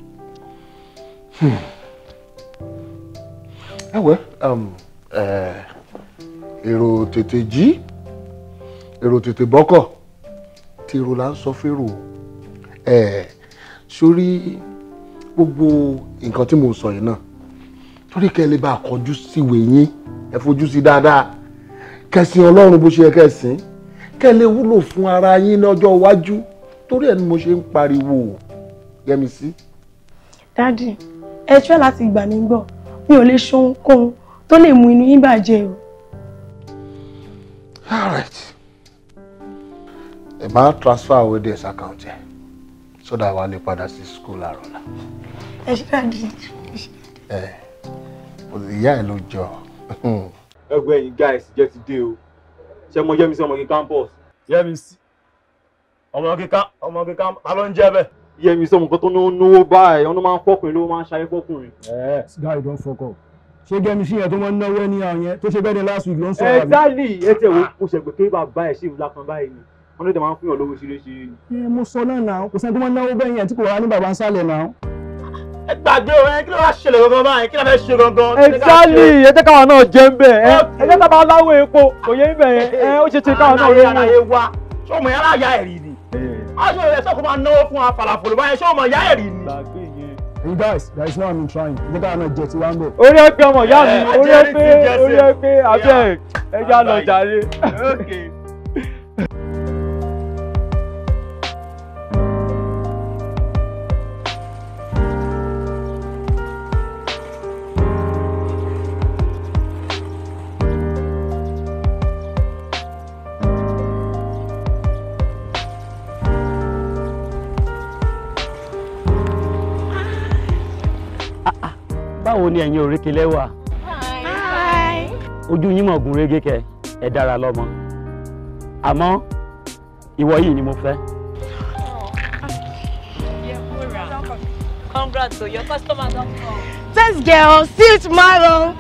ẹ wẹ́ um, eh, èrò tètè jí èrò tètè bọ́kọ̀ tí èrò là ń sọ fèrò ẹ̀ sórí gbogbo nǹkan tí mo sọ yìí náà torí kẹ́ ẹ lè bá a kọjú síwèé yín ẹ fojú sí dáadáa kẹsìn ọlọ́run bó ṣe yẹ kẹsìn kẹ́ ẹ lè wúlò fún ara yín lọ́jọ́ iwájú torí ẹ̀ ni mo ṣe ń pariwo yẹmi sí. dádì ẹ try láti gbà mí gbọ́ mi ò lè ṣe ohunkóhun tó lè mú inú yín bàjẹ́ o. all right ẹ máa transfer owó díẹ̀ sí account ẹ so that wàá lè padà sí school àrọ̀lá ẹ ṣe dádì. ẹ ìyá ẹ ló jọ. ẹgbẹ́ yìí guys jẹ́ ti dé o ṣé mo yẹ́mi sí ọmọ kí campus. yẹ́mi sí ọmọ kíkà ọmọ kíkà ta ló ń jẹ́ bẹ́ẹ̀. yẹ́mi sí ọmọ kan tó ń náwó báyìí ọ̀nà máa ń fọkùnrin ló máa ń ṣayé fọkùnrin. ẹ guy don fuck up ṣé gẹ́mi sí yẹn tó máa ń náwó ẹni àwọn yẹn tó ṣe bẹ́ẹ̀ ni last week ló ń sọ̀rọ̀ àbí. exactly ẹ tẹ̀ wo kò ṣẹ̀gbẹ́ kí bàbá ẹ̀ ṣì ń lákan báyìí ni wọ́n ló tẹ̀ máa ń fún yàn lówó ṣeréṣeré ni. ẹ mo sọ náà náà kò sẹ́ni tó máa ń náwó bẹ́ẹ̀ yẹn tí kò wá ní bàbá ń sálẹ̀ náà. ẹ gbàgbé o ẹ kí ló wá ṣẹlẹ̀ gangan báyìí kí ló fẹ́ ṣe gangan. exactly ẹ jẹ́ káwọn náà jẹ́ ń bẹ̀ ẹ ẹ jẹ́ káwọn aláwọ̀ epo kò yẹ ń bẹ̀ yẹn ẹ ó ṣe ṣe káwọn náà rí àlàyé wa ṣé ọmọ yàrá ya ẹ̀rì ni. aṣọ rẹ̀ sọ́kò máa náwó fún wa falafolo báyẹn ṣé ọmọ yàrá ẹ̀rì ni. you guys there is no harm in trying ẹ jẹ́ káwọn náà jẹ tiwa ń bẹ̀. orí ẹ pé ọmọ ìyá mi orí ẹ pé orí ẹ pé abẹ́ ẹ já lọ jàre. báwo ni ẹ̀yin òrékelẹ́ wà. ojú yín mọ̀ gún régé kẹ ẹ dára lọ́mọ àmọ́ ìwọ yìí ni mo fẹ́. Congrats, so your customer don't come. Thanks, girl. See you tomorrow.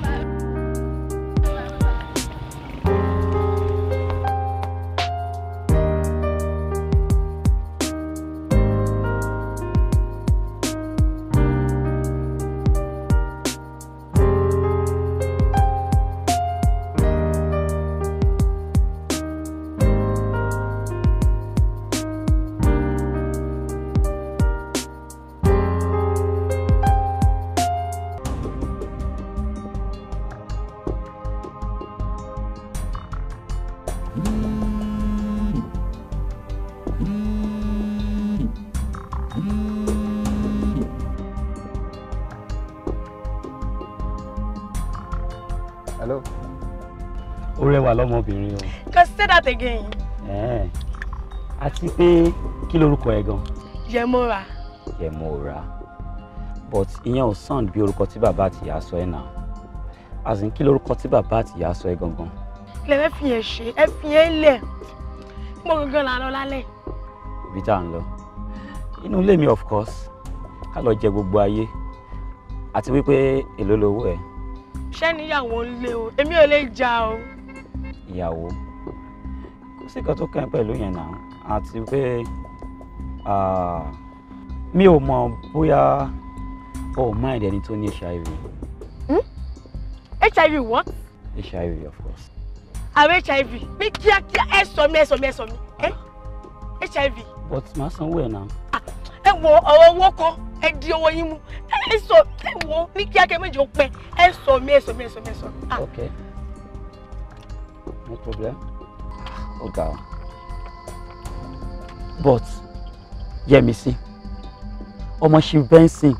hello. ó rẹwà lọ́mọbìnrin o. Can say that again. Ẹ̀ẹ́. àti pé kí lorúkọ ẹ gan. Yemora. Yẹmọ̀ra but ìyẹn ò sound bí orúkọ tí bàbá àti ìyá sọ ẹ náà as in kí lorúkọ tí bàbá àti ìyá sọ ẹ gangan. Ilé fẹ́ fi yẹn ṣe, ẹ fi yẹn lẹ̀. Mo gangan là ń lọ lálẹ́. ibi tá à ń lọ inú ilé mi of course ká lọ jẹ gbogbo ayé àti wípé èló lowó ẹ Ṣé níyàwó ń lé o? Èmi ò lè jà o. ìyàwó kò sí nǹkan tó kàn ẹ́ pẹ̀lú yẹn náà àti pé ah, mi ò mọ bóyá o ò mind ẹni tó ní hiv HIV what? hiv of course Àwọn HIV. Ní kíákíá ẹ sọ mi ẹ sọ mi ẹ sọ mi. Ẹ HIV. but màá sanwó ẹ̀ náà Ẹ wo ọ̀rọ̀ owó kọ́, ẹ di owó yín mú. Ẹ sọ ẹ wo ní kíákíá méjì ó pẹ́. Ẹ sọ mi ẹ sọ mi ẹ sọ mi ẹ sọ mi. Ah, okay no problem ó ga ọ but Yẹ́misí ọmọ ṣì bẹ́ńsìn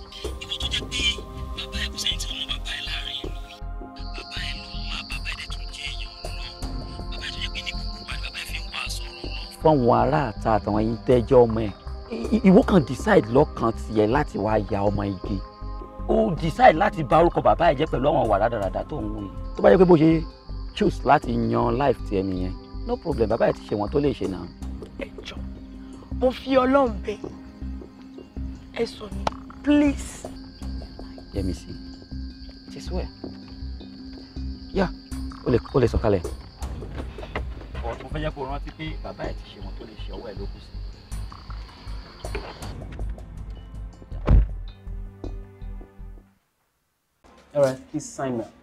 fáwọn aráàta àtàwọn yìí tẹ́jọ́ ọmọ ẹ̀ I- ìwọ kan decide lọ́kàn tiẹ̀ láti wá ya ọmọ igi ó decide láti bà orúkọ bàbá ẹ̀ jẹ́ pẹ̀lú àwọn wàrà dáradára tó ń wù yìí tó bá yẹ pé bó ṣe choose láti yan life tiẹ̀ nìyẹn no problem bàbá ẹ̀ ti ṣe wọn tó lè ṣe náà. Mo fi Ọlọ́run bẹ̀. Ẹ sọ mi please. Yẹ́misí ti sọ ẹ̀ yá o lè o lè sọ̀kalẹ̀. mo fẹ́ jẹ́ kó rántí pé bàbá ẹ̀ ti ṣe wọn tó lè ṣe ọwọ́ ẹ̀ ló kù sí. All right, please sign now.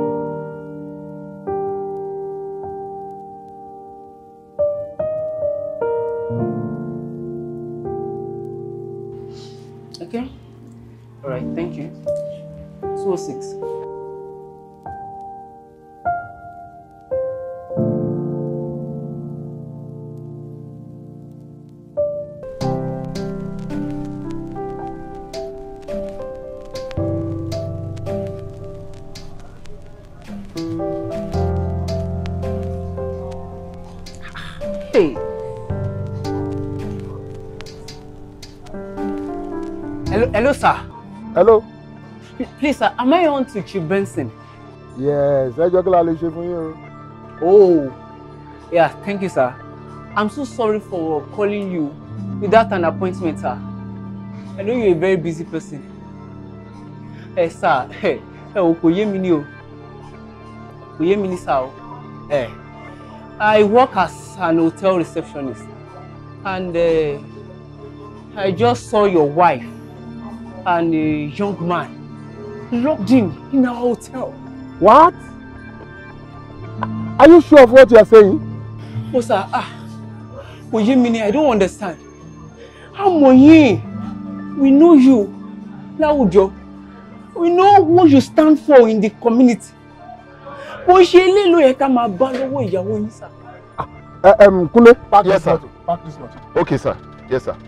Okay. All right, thank you. 206. Hey. Hello, hello, sir. hello. Please, sir, am I on to Chief Benson? yes ẹjọ́ kí la lè ṣe fún yín o. Oh, yeah, thank you, sir. I'm so sorry for calling you without an appointment, sir. I know you're a very busy person. Ẹ sir, ẹ ẹ o kò yé mi ní o. Kò yé mi ní sir o. Ẹ I work as an hotel receptionist and uh, I just saw your wife and a young man locked in in our hotel. what? are you sure of what you are saying. Oh, sir, ah, kò yé mi ni, I don't understand. Àmọ̀ yín, we know you láwùjọ. We know what you stand for in the community. Bó ṣe ilé ló yẹ ká máa bá lọ́wọ́ ìyàwó yín, sir. ẹ um, Kúnlé. Park yes this sir. motor. park this motor. Okay, sir. Yes, sir.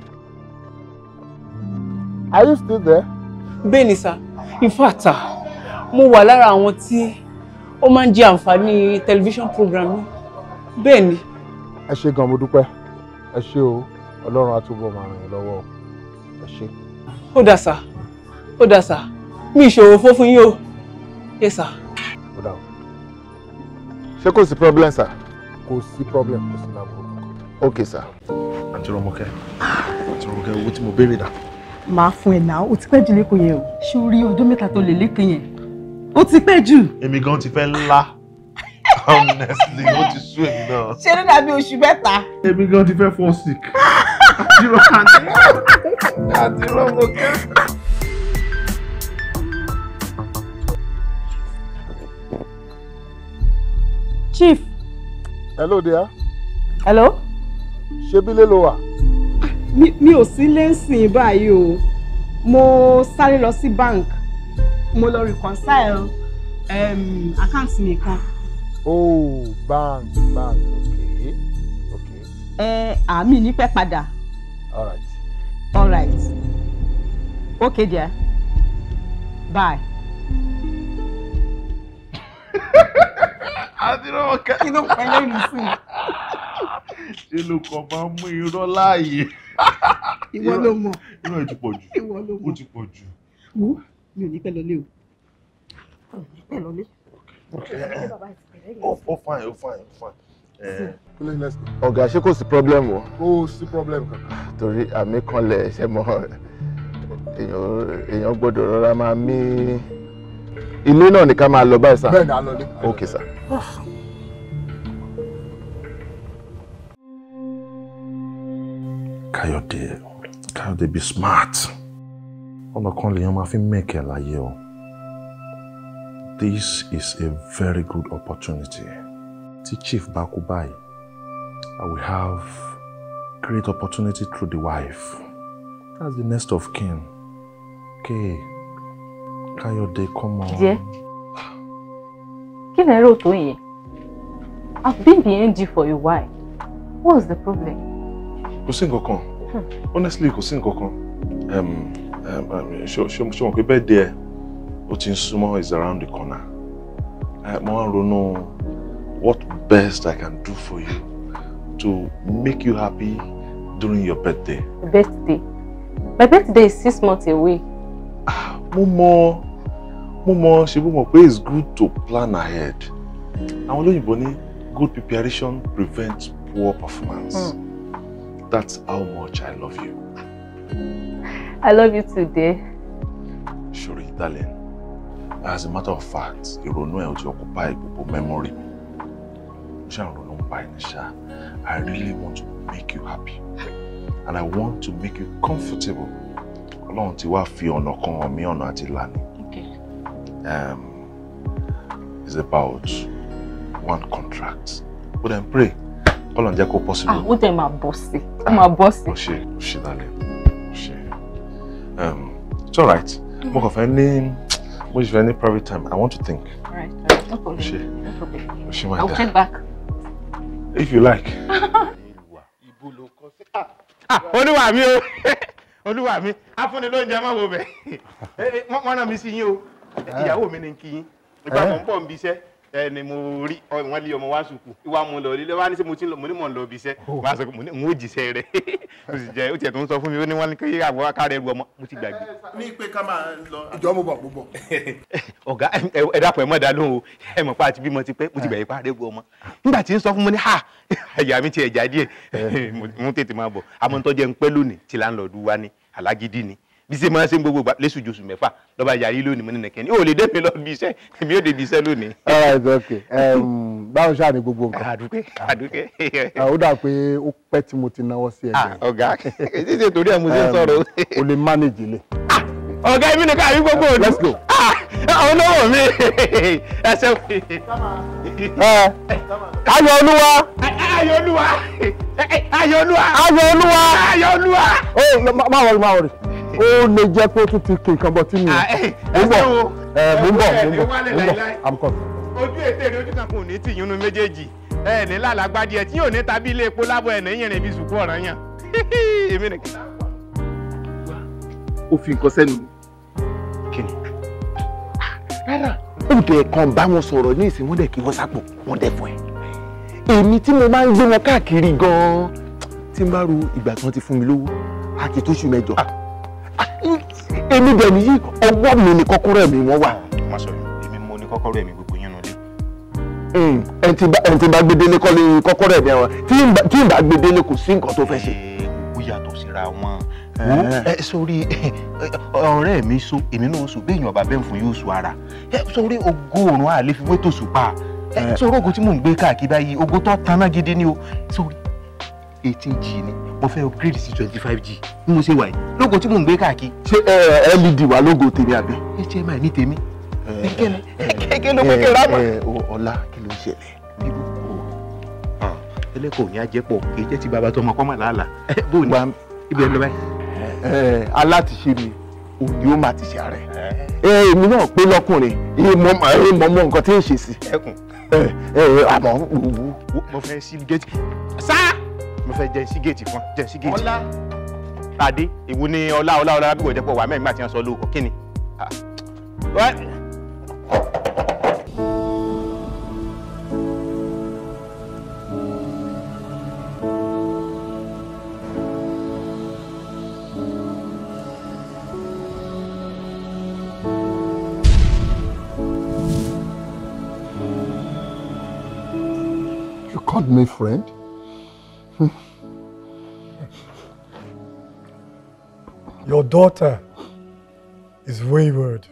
are you still there. Bẹ́ẹ̀ni, sir. In fact, ah, mo wà lára àwọn tí ó máa ń jẹ àǹfààní television program yín. Bẹ́ẹ̀ni. ẹ ṣé gan mo dúpẹ́ ẹ ṣé o ọlọ́run á túbọ̀ máa ràn yín lọ́wọ́ o ẹ ṣé. Ó dà sá, ó dà sá. Mi ìṣòro fún fún yín o. Yes, sir. ó dà o. ṣé kò sí problem sir. kò sí problem kò sí láàbò. ok sir. àǹtí rọmọkẹ́ àǹtí rọmọkẹ́ owó tí mo béèrè dà. máa fún ẹ náà ó ti pẹ́ jù lẹ́kọ̀ọ́ yẹn o ṣé o rí ọdún mẹ́ta tó lè lẹ́kọ̀ọ́ yẹn ó ti pẹ́ jù. èmi gan ti fẹ́ ńlá honestly ó ti sú èmi náà. ṣé ló dàbí oṣù mẹ́ta. èmi gan ti fẹ́ fall sick. àǹtí rọmọkẹ́ àǹtí rọmọkẹ́. chief. hello dear. hello. ṣé bílé ló wà. mi mi ò sí lẹ́sìn báyìí o mo sáré lọ sí bank mo lọ reconcile um, account mi kan. oh bank bank okay okay ẹ àmì ní pẹ́ padà. all right. all right okay dear bye. àǹtí rọmọkẹ́. kí ló ń pẹ́ lẹ́nu sí i. ṣé ló kàn máa ń mú irọ́ láàyè. ìwọ ló mọ̀. irọ́ ẹ̀ ti pọ̀ jù. ìwọ ló mọ̀. ó ti pọ̀ jù. wo mi ò ní pẹ́ lọlé o. ò ní pẹ́ lọlé. ó ó fine ó fine ó fine. Eh, Please, let's go. ọ̀gá ṣé kò sí problem o. kò sí problem kankan. torí àmì kanlẹ̀ ṣe mọ èèyàn èèyàn gbọ́dọ̀ rọra máa mí ilé náà ní ká máa lọ báyìí sá. bẹ́ẹ̀ ni a lọ lé. ok sá. káyọ̀dé káyọ̀dé be smart ọ̀nà kan lèèyàn máa fi mẹ́kẹ̀ láyé o this is a very good opportunity tí chief bá kú báyìí I will have great opportunity through the wife that's the next of kin okay káyọ̀dé come on. Dear, kí lẹ rò tó yẹn? I've been behind you for a while. What's the problem? kò sí nǹkan kan honestly kò sí nǹkan kan um, um, um, ṣé ṣé ṣé wọn pé bẹ́ẹ̀ díẹ̀ ó ti ń súnmọ́ is around the corner uh, mo wá ń ronú what best I can do for you to make you happy during your birthday. Birthday. My birthday is six months away. mo mọ mo mọ ṣe mo mọ pé it's good to plan ahead àwọn olóyìnbó ní good preparation prevents poor performance. Hmm. That's how much I love you. I love you too, dear. Shuri, darling. As a matter of fact, ìrònú ẹ̀ ò ti occupy gbogbo memory mi. Mo ṣe àrùn ń pa ẹni ṣá. I really want to make you happy. And I want to make you comfortable. Ọlọ́run ti wá fi ọ̀nà kan hàn mí ọ̀nà àti ìlànà. Um, it's about one contract. But then pray. Ọlọ́run jẹ́ kó possible. Ah, ó dẹ̀ máa bọ̀ sí. Ó máa bọ̀ sí. Ó ṣe ó ṣe darling. Ó ṣe. Um, it's alright. Mo kàn fẹ́ ní mo ṣe fẹ́ ní private time. I want to think. Alright, alright, no problem. Ṣe. No problem. Ó ṣe my I'll dear. check back. If you like. Ah, olúwa mi o olúwa mi afúnni ló ń jẹ mọ́wọ́ bẹ̀ wọ́n rán mi sí yín o ìyàwó mi ni kí yín ìgbà mọ̀ ń bọ̀ ń bí iṣẹ́ ẹ ni mo rí ọ wọ́n lé ọmọ wá sùkú ìwà mo lọ lílé wá ní sẹ́ mo ti ń lọ mo ní mò ń lọ bí iṣẹ́ wọ́n á sọ pé mo ní n ó jíṣẹ́ rẹ̀ mo sì jẹ́ ó tiẹ̀ tó ń sọ fún mi ó ní wọ́n ní kí àbọ̀ kárẹ̀ ẹrù ọmọ mo ti gbàgbé. ní pé ká máa lọ. ìjọ mo bọ̀ mo bọ̀. ọ̀gá ẹ- ẹ dàpọ̀ ẹ mọ̀ dá lóhùn o ẹ mọ̀ pa àti bímọ ti pẹ́ mo ti bẹ̀rẹ̀ pa àrẹ́gbọ̀ ọmọ nígbà tí ń sọ fún mi ní ha àyà mi ti ẹ̀já díẹ̀ mo- mo tètè máa bọ̀ àmọ́ tó jẹ́ ń pẹ́ lónìí tí láńlọ́ọ̀dù wa ní alágídí ni bí ṣe máa ń ṣe ń gbogbo gbà lẹ́sùn jòsù mẹ́fà lọ́ba yarí lónìí mo ní nìkẹ́ ní ò lè dé mi lọ bí iṣẹ́ èmi ò dé bí iṣẹ́ lónìí. all right okay um, báwo ṣáà ní gbogbo nǹkan. àdúpẹ́ àdúpẹ́. Ah, ó dà pé ó pẹ́ tí mo ti náwó sí ẹgbẹ́. ọ̀gá èyí ṣe torí ẹ̀ mo ṣe ń sọ̀rọ̀. o lè manage ilé. ọ̀gá èmi nìkan àbí gbogbo òdu. let's go. àwọn olówó mi ẹ ṣe. ayọ̀ olúwa. ayọ̀ olúwa ayọ̀ olúwa ayọ̀ olúwa. ayọ̀ olúwa. ó má má wọrí má wọrí ó lè jẹ́ pé ó tún ti kí nǹkan bọ̀ tí mi ò ń bọ̀ ẹ mò ń bọ̀ mò ń bọ̀ mò ń bọ̀ i'm coming. ojú ètè rẹ ojú kan kò ní tìyún nu méjèèjì ẹ ní lálàgbádìẹ tí yóò ní tàbí ilé epo lábọ ẹ ní yìnrìn bí sùkú ọ̀ràn yàn èmi nìkan. ó fi nǹkan sẹ́nu. kí ni. rárá ó dẹ̀ kàn bá wọn sọ̀rọ̀ ní ìsìn wọ́n dẹ̀ kí wọ́n sápò wọ́n dẹ̀ fún ẹ. èmi tí mo máa ń gbé wọn káàkiri gan-an tí n bá ro ìgbà tí wọ́n ti fún mi lówó àti tóṣù mẹ́jọ. èmi dẹ̀ nìyí ọwọ́ mi ni kọ́kọ́rọ́ mi wọ́n wà. má sọ yìí èmi mo ní kọ́kọ́rọ́ ẹ̀mí gbogbo yín nulẹ̀ ẹni tí bá- ẹni tí bá gbé délé kọ́ lé kọ́kọ́rọ́ ẹ̀mí ẹ̀wọ̀n tí ń bá- tí ń bá gbé délé kò sí nǹkan tó fẹ́ ṣe. ó yàtọ̀ síra wọn. wo ẹ sórí ọ̀rẹ́ mi so èmi náà so béèyàn ọba bẹ́ẹ̀ fún yóò so ara ẹ sórí ogó òrùn àlè fi wé tòṣù pa ẹ sórí ogun tí mò ń gbé káàkiri báyìí ogun tó taná gidi ni o sórí eighteen g ni mo fẹ́ upgrade sí twenty five g bí mo ṣe wà yìí lógo tí mò ń gbé káàkiri. ṣé ẹ led wà lógo tèmi àbí. hmi ní tèmi kékeré kékeré ló pé kí n rà mọ́. ọlá kí ló ń ṣẹlẹ̀. ẹlẹ́kọ̀ọ́ ní ajẹ́pọ̀ kì í jẹ́ ti bàbá tó ọmọ kọ́mọ̀ làálàá bó o ní ibi ẹ̀ ń lọ báyìí. ẹ alátiṣe mi òní ó máa ti ṣe ààrẹ. ẹ èmi náà pé lọkùnrin iye mọ ẹ mọ mọ nǹkan tí ń ṣe sí. ẹkùn ẹ ẹ àmọ́ wù mo fẹ́ sí géètì sá mo fẹ́ jẹ́ sí géètì fún jẹ́ sí géètì. ọlá adé ìwo ni ọlá ọlá ọlá bí wọ́n jẹ́ pọ̀ wà mẹ́rin máa ti ń sọ lóko kí ni. Ah. Wá- You called me friend? Your daughter is wayward.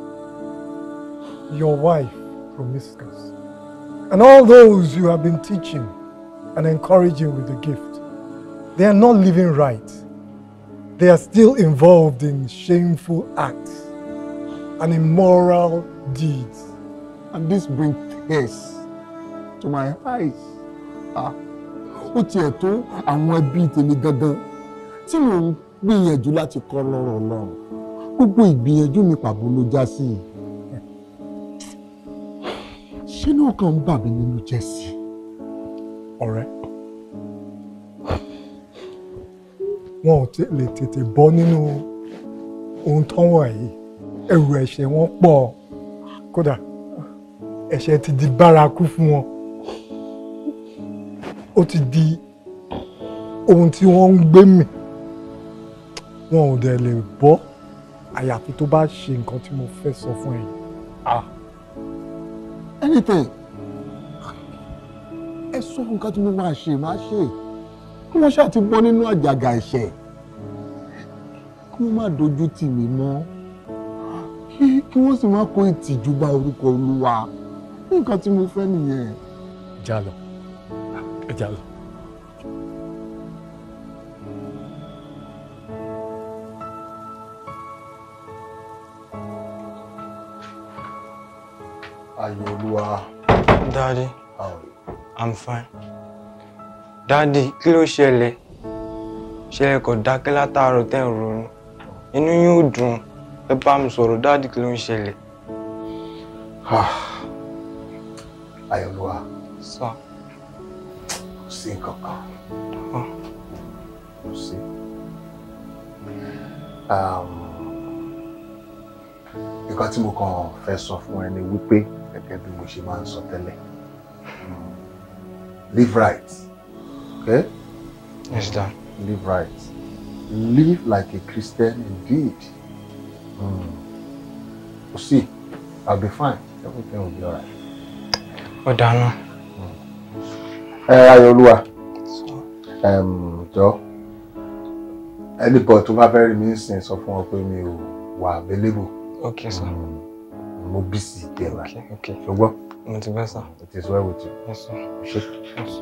Your wife promiscuous. And all those you have been teaching and encouraging with the gift, they are not living right. They are still involved in shameful acts and immoral deeds. And this brings tears to my eyes. Ah, ó tiẹ̀ tó àwọn ẹbí tèmi gangan tí mò ń gbìyànjú láti kọ́ lọ́rọ̀ Ọlọ́run. Gbogbo ìgbìyànjú mi pàbó ló já sí i. Ṣé náà kàn ń bà mí nínú jẹ́ sí i? ọ̀rẹ́ wọn ò tè- lè tètè bọ́ nínú ohun tó wà yìí ẹrù ẹ̀ṣẹ̀ wọn pọ̀ kódà ẹ̀ṣẹ̀ ti di bárakú fún wọn ó ti di ohun tí wọ́n ń gbé mì wọn ò dẹ̀ lè bọ́ àyàfi tó bá ṣe nǹkan tí mo fẹ́ sọ fún ẹ yìí. Ah. Anything. Ẹ sọ nǹkan tí mo máa ṣe máa ṣe. Kí wọ́n ṣáà ti bọ́ nínú àjàgà ẹ̀ṣẹ̀. Kí wọ́n má dojú tì mí mọ́. Kí kí wọ́n sì má kó ìtìjú bá orúkọ Olúwa. Nǹkan tí mo fẹ́ nìyẹn. já lọ ẹ já lọ. Ayọ̀ Olúwa. Daddy, I'm fine. Daddy, kí ló ṣẹlẹ̀? Ṣẹlẹ̀ kò dákẹ́ látàárọ̀ tẹ́ ń ronú. Inú yín ò dùn. Ẹ bá mi sọ̀rọ̀, Daddy kí ló ń ṣẹlẹ̀? Ayọ̀ Olúwa. Sọ. Kò sí nǹkan kan. Kò sí. Um, Nǹkan tí mo kàn fẹ́ sọ fún ẹ ni wípé gẹ́gẹ́ bí mo ṣe máa ń sọ tẹ́lẹ̀. mm, Live right. Okay? Yes, Dad. Live right. Live like a Christian indeed. Mm. We'll see. I'll be fine. Everything will be alright. Ó dáná. Ẹ Ayọ̀olúwa. Em, Jọ. Anybody tó bá fẹ́ rí mi sìn sọ fún wọn pé mi ò wà available. Okay, sir. Mo busy díẹ̀ báyìí. Okay, okay. Ṣùgbọ́n. Mo ti bẹ́ sà. It is well with you. Yes, sir. Ṣé. Yes.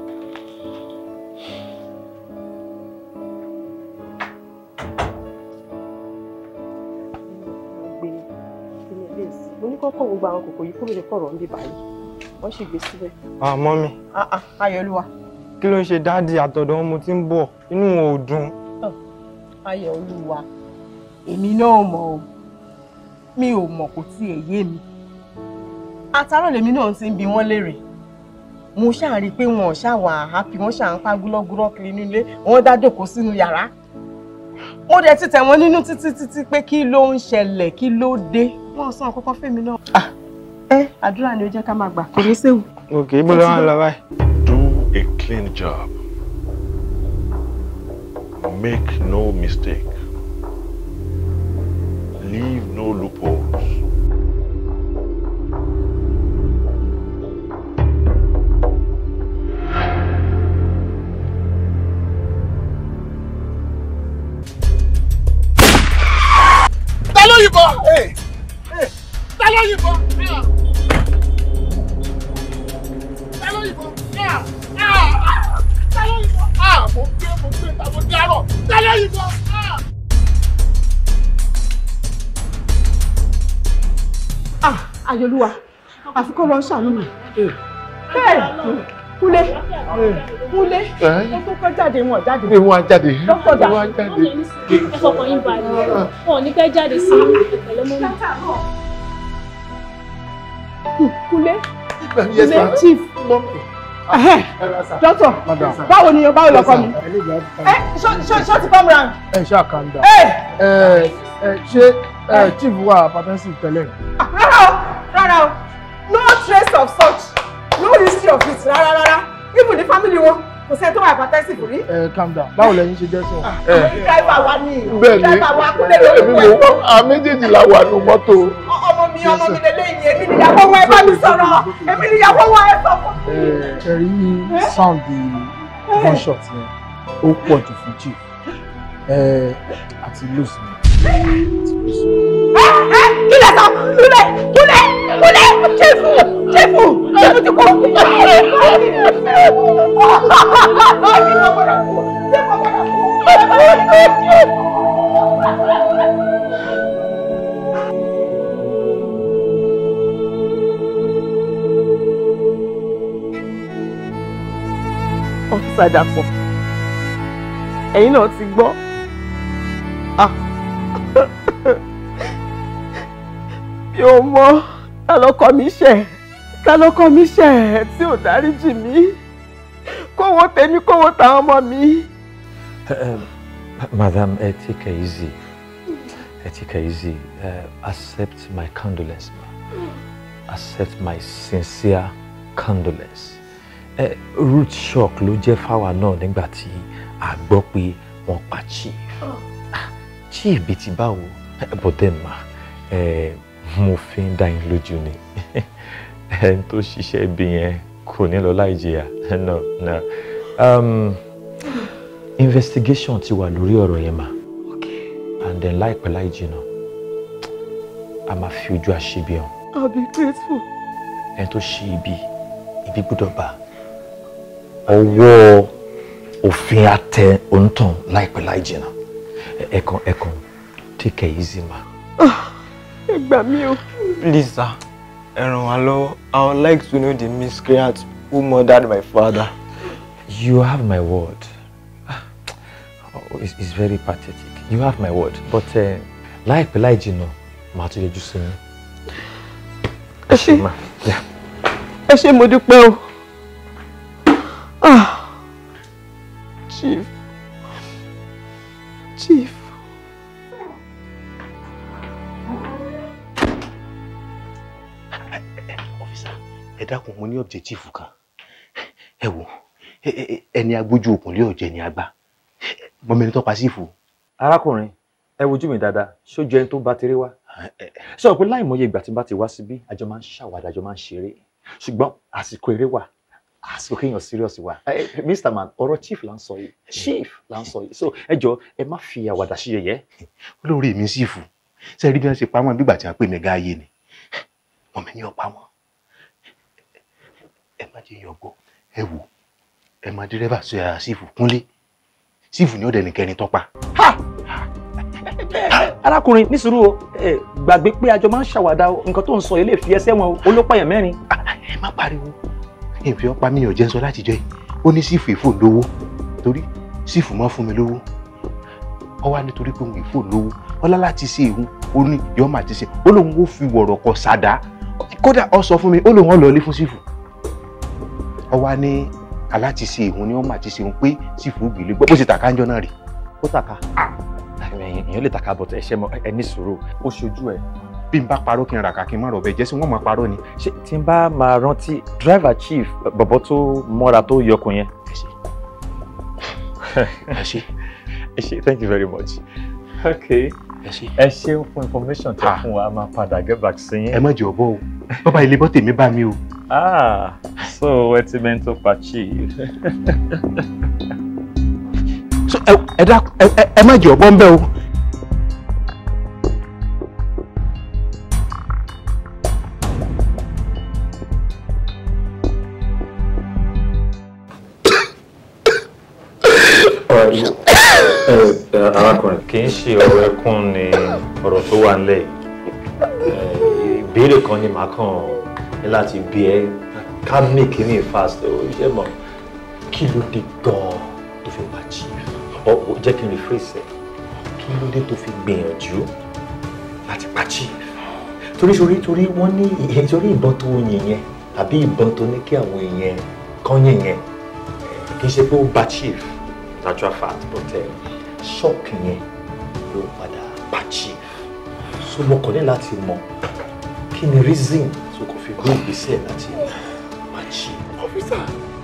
gbé kíní ilé sí mo ní kọ́kọ́ gbogbo àwọn kòkò yìí kúrò ní kọ̀rọ̀ ń bí báyìí wọ́n sì gbé síbẹ̀. Ah, mọ́mí. Ah, ah, Ayọ̀olúwa. Kí ló ń ṣe Daddy àtọ̀dọ̀ wọn mo ti ń bọ̀? Inú wọn ò dùn. Ayọ̀olúwa èmi náà mọ̀ o mi ò mọ̀ kò tiẹ̀ yé mi àtàrọ̀ lèmi náà ti ń bi wọ́n léèrè mo ṣáà rí i pé wọn ò ṣáà wà happy wọ́n ṣáà ń pa gúlọ́gúrọ́ kiri nílé wọ́n dá jókòó sínú yàrá mo dẹ̀ ti tẹ̀ wọ́n nínú títí títí pé kí ló ń ṣẹlẹ̀ kí ló dé wọ́n sọ àkọ́kọ́ fèmí náà. ẹ àdúrà ni ó jẹ́ ká máa gbà kò ní séwu. Okay, ibo ló wà lọ báyìí? Do a clean job. Make no mistake. Leave no loopholes. ló yìnbọn ta ló yìnbọn ta ló yìnbọn ta ló yìnbọn mo gbé mo gbé ta mo dárò ta ló yìnbọn. ah ayọ̀lúwa àfi kó lọ ṣàánú mi bẹ́ẹ̀ kúlé kúlé ó tó kọ́ jáde wọn jáde. ẹ wá jáde dókítà dà. ẹ wá jáde. ẹ fọkàn yín balẹ̀ wọn ò ní pẹ́ jáde sí ìpẹ̀lẹ́ mọ́mí. kúlé Yes, kúlé ma'am. chief Ẹhẹ́, dókítà báwo ni báwo lọkọ mi ẹ ṣó ṣó ṣó ti come round. ẹ ṣáà calm down. Ẹ! ẹ ẹ ṣé ẹ chief wà hypertensive tẹ́lẹ̀. rárá o rárá o no trace of such no history of it rárá rárá even the family wọn kò sẹ́ni tó wà hypertensive rí. ẹ calm down báwo lẹ̀yin ṣe jẹ́ sọ. driver wa ni bẹ́ẹ̀ ni driver wa kúlẹ̀ lórí èmi mo wọ́n a méjèèjì la wà nù mọ́tò. ọmọ mi ọmọ mi lélẹ́yìn èmi níyàwó wọn ẹ bá mi sọ̀rọ̀ èmi níyàwó wọn ẹ sọ fún mi. ẹ rí sound gunshot yẹn ó pọ̀ jù fún chief ẹ àti lose mi. kí lẹ sọ kúlẹ̀ kúlẹ̀ kúlẹ̀ jẹ́fù jẹ́fù jẹ́fù ti kú. ọ́fíìsà dàpọ̀ ẹ̀yin náà ti gbọ́ Ah. mi ò mọ ta lọkọ mi ṣẹ̀ ta lọkọ mi ṣẹ̀ tí ò dáríjì mí kówó tèmi kówó táwọn ọmọ mi. Um, madam, uh, take it easy. Uh, take it easy. Uh, accept my condolence, ma. Accept my sincere condolence. Uh, root shock ló jẹ́ fáwa náà nígbà tí a gbọ́ pé wọ́n pa chief. Ah, Chief bíi ti báwo? Eh, But then ma, eh, mo fi ń dá yín lójú ni. Ẹni tó ṣiṣẹ́ ibi yẹn kò ní lọ láì jìyà. No, no. Um, investigation ti wà lórí ọ̀rọ̀ yẹn mà and then láìpẹ́ láì jìnnà a máa fi ojú àṣebi hàn I'll be grateful. ẹni tó ṣe ibi ibi gbọ́dọ̀ bá ọwọ́ òfin àtẹ òǹtàn láìpẹ́ láì jìnnà Ẹ- ẹ̀kan ẹ̀kan take it easy ma. ẹ gbà mí o. Please, sir, ẹ ràn wá lọ́wọ́. I would like to know the miscreant who murdered my father. You have my word. Oh, it's, it's very pathetic. You have my word. But uh, láìpẹ́ láì jìnnà màá tún yọjú sí yín. ẹ ṣé Ma. Yeah. ẹ ṣé mo dúpẹ́ o. Ah. Chief. Chief. ẹ dákun mo ní objective kan ẹ wò ẹ- ẹ- ẹni agbójú òkun lé ọjẹ ni àgbà mọ mẹni tó pa sífù. arákùnrin ẹ wojú mi dáadáa ṣójú ẹni tó bá tèrè wá ṣé o pé láìmọye ìgbà tí n bá ti wá síbí àjọ máa ń ṣàwádà àjọ máa ń ṣeré ṣùgbọ́n àsìkò eré wà àsìkò kéèyàn serious wà Eh, eh, mr man ọ̀rọ̀ chief là ń sọ yìí chief là ń sọ yìí so ẹ jọ ẹ má fi àwàdà ṣe yẹ̀yẹ́. olórí mi sífù ṣe rí bí wọn ṣe pa wọn bígbà tí wọn pè mí gáàyè ni wọn mi ní ọpa wọn ẹ má jẹ yọgbọ ẹ wò ẹ má dírẹ́bà sọ yàrá sífù kúnlé sífù ní ọdẹ nìkẹrin tọpa. arákùnrin ní sùúrù o ẹ gbàgbé pé àjọ máa ń ṣàwàdà o nǹkan tó ń sọ yìí lè fi ẹsẹ̀ wọn o olópàyàn mẹ́rin. ẹ má pariwo ìfẹ́ ọ̀pá mi ò jẹ́ ń sọ látijọ́ yìí ó ní sífù ìfò lówó torí sífù mọ́ fún mi lówó ọ wá nítorí pé òun ìfò lówó ọlá láti ṣe ìhun ó ní yọọ máa ti ṣe ó lóun ó fi wọ̀rọ̀ kọ sàdá kódà ọ sọ fún mi ó lóun ọ lọ ilé fún sífù ọ wá ní aláti ṣe ìhun ni wọn máa ti ṣe ìhun pé sífù gbìlẹ gbọ́ bó ṣe tàkà ń jọ náà rè. ó tàka èèyàn lè tàka bọ̀tẹ̀ ẹ̀ṣẹ̀ mọ ẹ ní sùúrù ó ṣojú ẹ. bí n bá parọ́ kí n rà kà kí n má rọ̀ bẹ́ẹ̀ jẹ́ sí wọ́n máa parọ́ ni. ṣé tí n bá máa rántí driver chief bọ̀bọ̀ tó mọ́ra tó yọkùn yẹn. ẹ ṣe ẹ ṣe thank you very much. okay ẹ ṣe ẹ ṣeun fún information tẹ fún wa a máa padà get back sí yín. ẹ má jẹ́ ọ̀bọ o bàbá ilé bọ́ tèmi bá mi o. ah so ẹ ti mẹ́ntò pa chief. So, ẹ ẹ dákun ẹ ẹ- ẹ má jẹ́ ọ̀bọ ń bẹ́ o. arákùnrin kì í ṣe ọ̀rọ̀ ẹkún ni ọ̀rọ̀ tó wà nílẹ̀ yìí ìbéèrè kan ni màá kàn ní láti bí ẹ ká make ní fast ó ṣe mọ̀ kí ló dé gan-an tó fi wá chief ọ jẹ́ kí n rephrase ẹ̀ kí ló dé tó fi gbìyànjú láti pa chief torí torí torí wọ́n ní torí ìbọn tó yìn yẹn àbí ìbọn tó ní kí àwọn èèyàn kan yìn yẹn kì í ṣe pé ó ba chief natural fact but shock yẹn ló padà pa chief so mo kàn ní láti mọ kí ni reason tó kò fi gbé ìgbésẹ̀ láti pa chief. ọ́fíìsà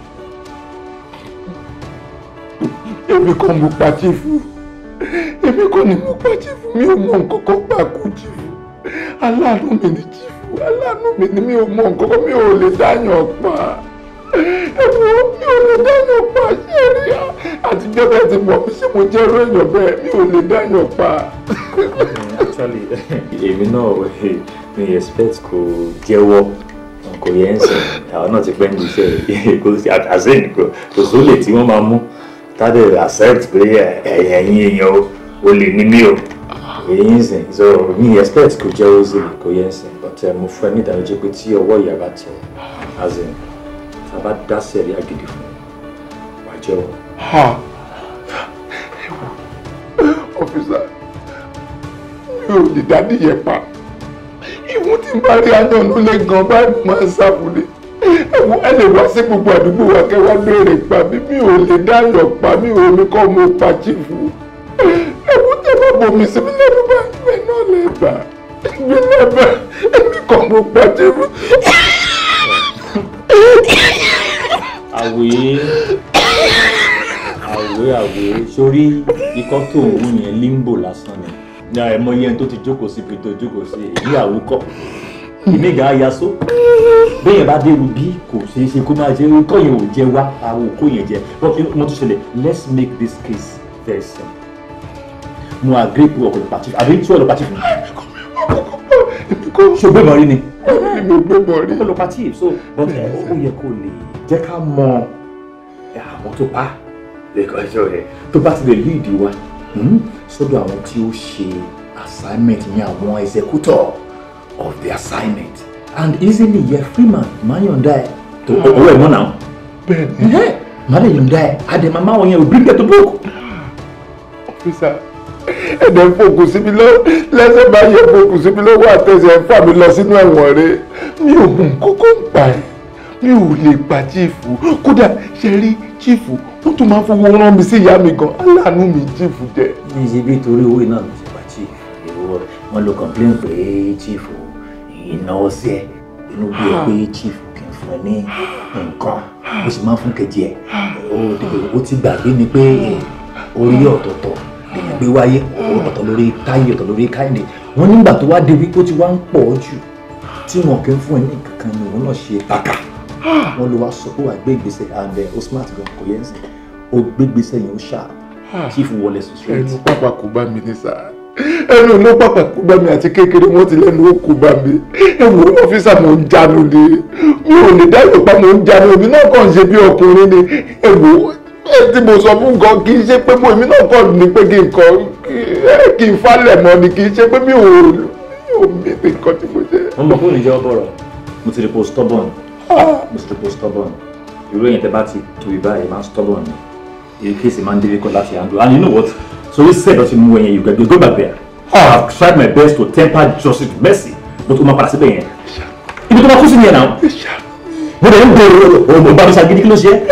èmi kọ́ mo pa chief èmi kọ́ ni mo pa chief mi ò mọ nǹkan kan pa kú chief aláàánú mi ni chief aláàánú mi ni mi ò mọ nǹkan kan mi ò lè dáyàn pa ẹ̀wọ̀n mi ò lè dáyàn pa ṣé rí àtijọ́ bẹ́ẹ̀ ti mọ̀ mi ṣé mo jẹ́ irú èèyàn bẹ́ẹ̀ mi ò lè dáyàn pa. actually èmi náà mi expect kò jẹ́wọ́ kò yẹn ń sìn àwọn náà ti pẹ́ ní iṣẹ́ kò sí àzẹ́yìn kò sólè tí wọ́n máa mú tádé accept pé ẹ̀yìn èèyàn o ò lè ní mí o èyí ń sìn so mi expect kò jẹ́wọ́ sí kò yẹn ń sìn but mo fẹ́ ní ìdánilójú pé tí ọwọ́ ìyá bá tẹ̀ àzẹ́yìn tá a bá dá sẹ̀rí àgìdì fún wa jẹ́wọ́. ọ́fíìsà mi ò lè dá níyẹn pa ìwọ̀n tí n bá rí ayan ló lé gan báyìí mo máa ń sáfúnni ẹ̀wọ̀n ẹ lè wá sí gbogbo àdúgbò wa kẹ́ wá béèrè pa mí mi ò lè dáyọ̀ pa mi ò ní kọ́ mo pa chiefu ẹ̀wọ̀n tẹ́ bá bomi sí mi lẹ́nu bá ìwé náà lè bà ìwé náà bá èmi kọ́ mo pa chiefu. àwé àwé àwé sórí ikọ́ tó ń wú yẹn limbo lásán ni ní àìmọ yẹn tó ti jókòó síbi tó jókòó sí èyí àwòkọ ìmíga ayaso bẹ́ẹ̀ bá dé rubí kò ṣeé ṣe kó máa jẹ ikọ́ yẹn ò jẹ wá àwọn òkú yẹn jẹ wọ́n kí wọ́n tún ṣẹlẹ̀ let's make this case very simple mo agree pé ọkọ̀ lọ́pàá chief àbí tí wọ́n lọ́pàá chief ni ṣe gbé mọ́ rí ni mi ò gbé mọ́ rí ọkọ̀ lọ́pàá chief so but ẹ, ó yẹ kó lè jẹ́ ká mọ àwọn tó pa lẹ́kọ̀ọ́jọ́ rẹ̀ tó bá ti lè lead wa hmm, sọ́dọ̀ àwọn tí ó ṣe assignment ní àwọn executor of the assignment and easily yẹ freeman máa yọ̀ǹda ẹ̀ tó owó ẹ̀ mọ́ náà bẹ́ẹ̀ni máa lè yọ̀ǹda ẹ̀ àdèmà máa wọ̀nyẹn ò bring them to book. ọ́fíìsà ẹ̀dẹ̀ ń fòkùn sí mi lọ́wọ́ lẹ́sẹ̀ bá yẹ fòkùn sí mi lọ́wọ́ àtẹ̀sẹ̀ ń fà mí lọ sínú ẹ̀wọ̀n rẹ̀ mi ò mú kókó ń pa ẹ̀ mi ò lè pa chiefu kódà ṣe rí chiefu wọ́n tún máa ń fowó rán mi sí ìyá mi gan aláàánú mi chiefu jẹ́. ní ṣe bí torí owó iná ló ṣe pa chief ìwọ wọn ló complain pé chief ìnáwó sí ẹ inú bí ẹ pé chief kì í fún ẹ ní nǹkan ó sì máa ń fún kejì ẹ ó ti gbàgbé ni pé orí ọ̀tọ̀ọ̀tọ̀ lèèyàn gbé wáyé ọ̀tọ̀ lórí táyé ọ̀tọ̀ lórí káyìndé wọn nígbà tó wá dé wípé ó ti wá ń pọ̀ jù tí wọn kì í fún ẹ ní kankan ni òun náà ṣe bàkà wọn ló wá sọ pé wà gbé ìgbésẹ̀ and ó smart gan kò yẹn sìn ó gbé ìgbésẹ̀ yẹn ó ṣáà chief wọlé sùn straight. ẹnu pápá kò bá mi ní sáà ẹnu ló pápá kò bá mi àti kékeré wọn ti lẹ́nu ó kò bá mi ẹ wo ọ́fíìsà mò ń jánu ni mi ò ní dáyọ̀ pa mò ń jánu èmi náà kàn ṣe bí ọkùnrin ni ẹ wo ẹ tí mo sọ fún nǹkan kì í ṣe pé mo èmi náà kàn ní pé kí n kọ kí n falẹ̀ mọ́ ni kì í ṣe pé mi ò mi ò mi nǹkan tí mo ṣe. wọ́n mọ̀ fún ìjọba bọ̀rọ̀ mo ti rí po stubborn mo ti rí po stubborn irú èyàn tẹ́ bá ti tu ìbá yìí máa ń stubborn ni èyí kéèsì máa ń difficult láti handle and you know what so this set ọtí mú ẹyẹ you go go back there I have tried my best to temper justice with mercy but o máa padà síbẹ̀ yẹn ibi tó máa kú sí nìyẹn náà mo dẹ̀ ń bèrè o mo bá mi ṣàgídí kí ló ṣe é.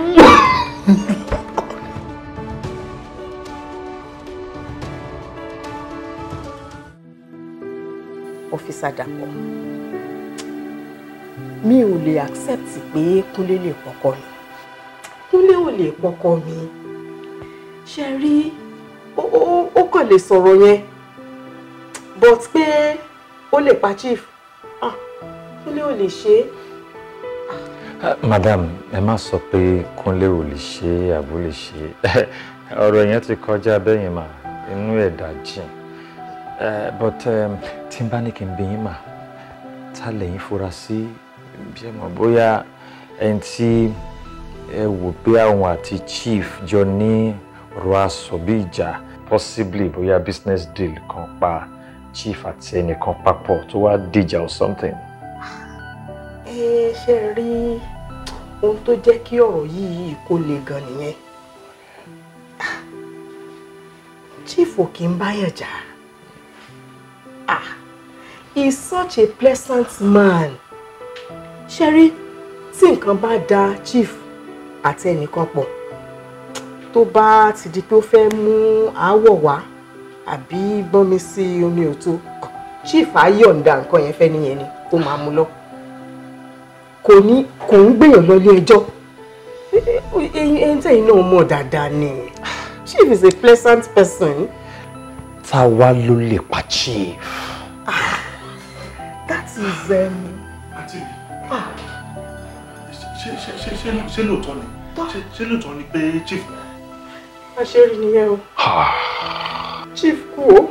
ọ́fíìsà Dàpọ̀ mi ò lè accept pé Kúnlé lè pọkọ mi Kúnlé ò lè pọkọ mi ṣe rí ó- ó ó kàn lè sọ̀rọ̀ yẹn but pé ó lè pa chief ah Kúnlé ò lè ṣe é. madam ẹ má sọ pé Kúnlé ò lè ṣe é àbó lè ṣe é ọ̀rọ̀ yẹn ti kọjá bẹ́yìn mà inú ẹ̀dá jìn Eh, but um, tí n bá ní kí n bí yín mà ta lẹ́yìn fura sí bí ẹ mọ̀ bóyá ẹni tí ẹ wò pé àwọn àti chief jọ ní ọ̀rọ̀ aṣọ bí ìjà possibly bóyá business deal kan pa chief àti ẹnìkan papọ̀ tó wá dìjà or something. ẹ ṣe rí ohun tó jẹ́ kí ọ̀rọ̀ yìí kó le gan nìyẹn chief ò kí ń báyàn jà ah he is such a pleasant man ṣe rí tí nǹkan bá da chief àti ẹnìkan pọ̀ tó bá ti di pé ó fẹ́ mú aáwọ̀ wá àbí gbọ́nmi sí omi òtó chief á yọ̀ǹda nǹkan yẹn fẹ́ nìyẹn ni tó máa mú lọ kò ní kò ń gbèyàn lọ ilé ẹjọ́ ẹyin tẹ̀yin náà mọ̀ dáadáa ni chief is a pleasant person. tá a wá ló lè pa chief. that is. Um, àǹtí mi ṣé ṣé ṣé ṣé ṣé lóòótọ́ ni ṣé ṣé lóòótọ́ ni pé chief. àṣírí nìyẹn o chief kú o.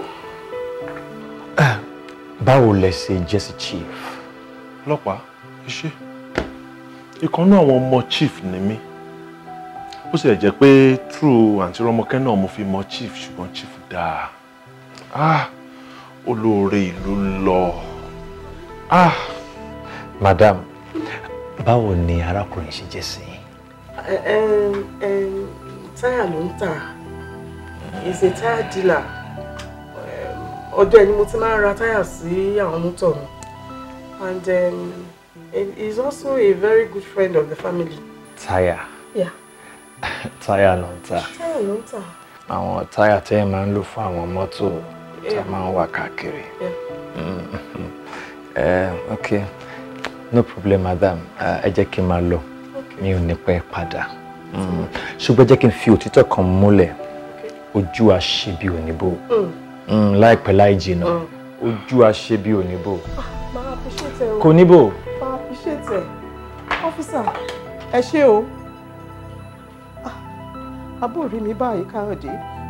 báwo lẹ ṣe jẹ́ sí chief. ọlọ́pàá iṣẹ́ ìkan náà àwọn ọmọ chief ni mí ó sì lè jẹ́ pé true àǹtí rọmọkẹ́ náà mo fi mọ chief ṣùgbọ́n chief dáa ah olóore ìlú lọ ah. madam báwo ni arákùnrin ṣe jẹ́ sí i. Em, em, táyà ló ń tà is a tire dealer Em, ọ̀dọ̀ ẹ̀ ni mo ti máa ń ra táyà sí àwọn mọ́tò mi and um, he is also a very good friend of the family. táyà Yeah, táyà ló ń ta táyà ló ń tà. àwọn táyà tẹ́ ẹ máa ń lò fún àwọn mọ́tò tá a Yeah. máa ń wà káàkiri. Yeah. Mm, eh, ok no problem madam Eh, ẹ jẹ́ kí n máa lọ mi ò ní pẹ́ padà Mm, ṣùgbọ́n jẹ́ kí n fi òtítọ́ kan múlẹ̀ ojú àṣebí òníbò Mm. Mm, láìpẹ́ láì jìnnà Mm. ojú àṣebí òníbò máa appreciate ẹ o. kò níbò. máa appreciate ẹ officer ẹ ṣé o Ah, àbó rí mi báyìí káyọ̀dé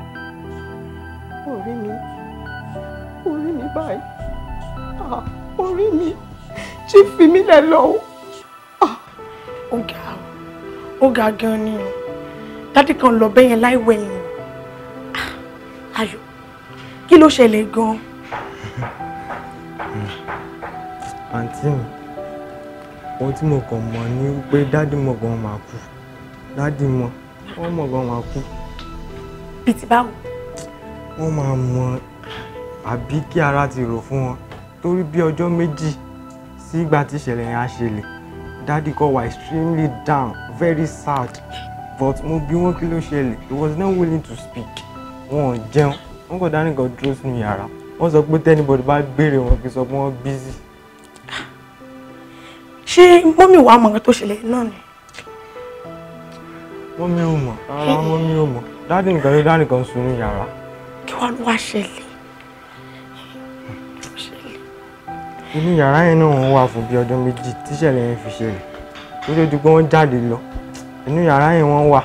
orí mi orí mi báyìí Ah, orí mi chief fi mí lẹ̀ lọ o. ó ga ó ga gan ni o dádì kan lọ bẹ́yẹn láì wẹ̀yìn o Ah, ayọ̀ kí ló ṣẹlẹ̀ gan àǹtí mi ohun tí mo kàn mọ̀ ni pé dádì mọ̀ gan máa kú dádì mọ̀ wọ́n mọ̀ gan máa kú bíi ti báwo wọ́n máa mọ̀ àbí kí ara ti rò fún wọn torí bí ọjọ́ méjì sí ìgbà tí ìṣẹ̀lẹ̀ yẹn á ṣẹlẹ̀ dádì kọ́ wà extremely down very sad but mo bí wọn kí ló ṣẹlẹ̀ he was not willing to speak wọn ò jẹun wọn kò dání kan dúró sínú yàrá wọ́n sọ pé tẹ́nibọ̀dì bá béèrè wọn kì í sọ pé wọ́n busy. ṣé mọ́mì wàá mọ̀ nǹkan tó ṣẹlẹ̀ náà ni mọ́mí ò mọ̀ rárá mọ́mí ò mọ̀ dádì nìkan ló dá nìkan sùn ní yàrá. kí wàá ló wá ṣẹlẹ̀ inú yàrá yẹn náà wọ́n wà fún bí ọjọ́ méjì tíṣẹ̀lẹ̀ yẹn fi ṣẹlẹ̀ tó tó di pé wọ́n jáde lọ inú yàrá yẹn wọ́n wà.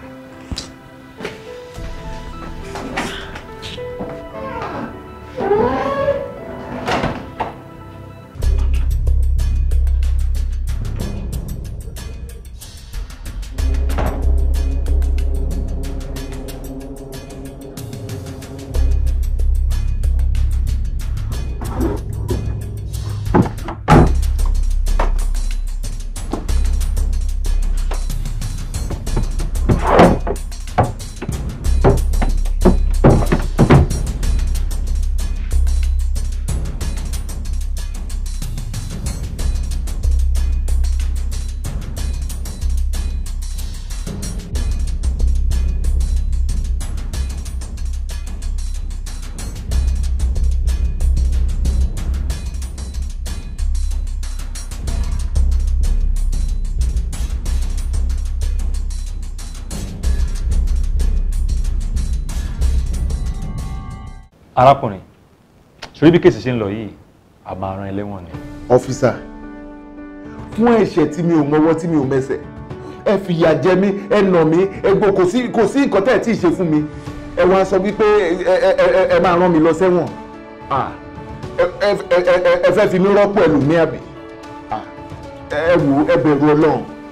arákùnrin ṣorí bí kéèsì ṣe ń lọ yìí a máa rán ẹlẹ́wọ̀n ni. ọ́físà fún ẹ̀ṣẹ̀ tí mi ò mọwọ́ tí mi ò mẹsẹ̀ ẹ fìyà jẹ mí ẹ nà mí ẹ gbọ́ kò sí kò sí nǹkan tẹ́ ẹ tí ì ṣe fún mi ẹ wá sọ wípé ẹ ẹ ẹ ẹ máa rán mi lọ sẹ́wọ̀n Ah, ẹ ẹ ẹ ẹ ẹ fẹ́ fi mí rọ́pò ẹlòmíì àbí Ah, ẹ wò ẹ bẹ̀rù ọlọ́run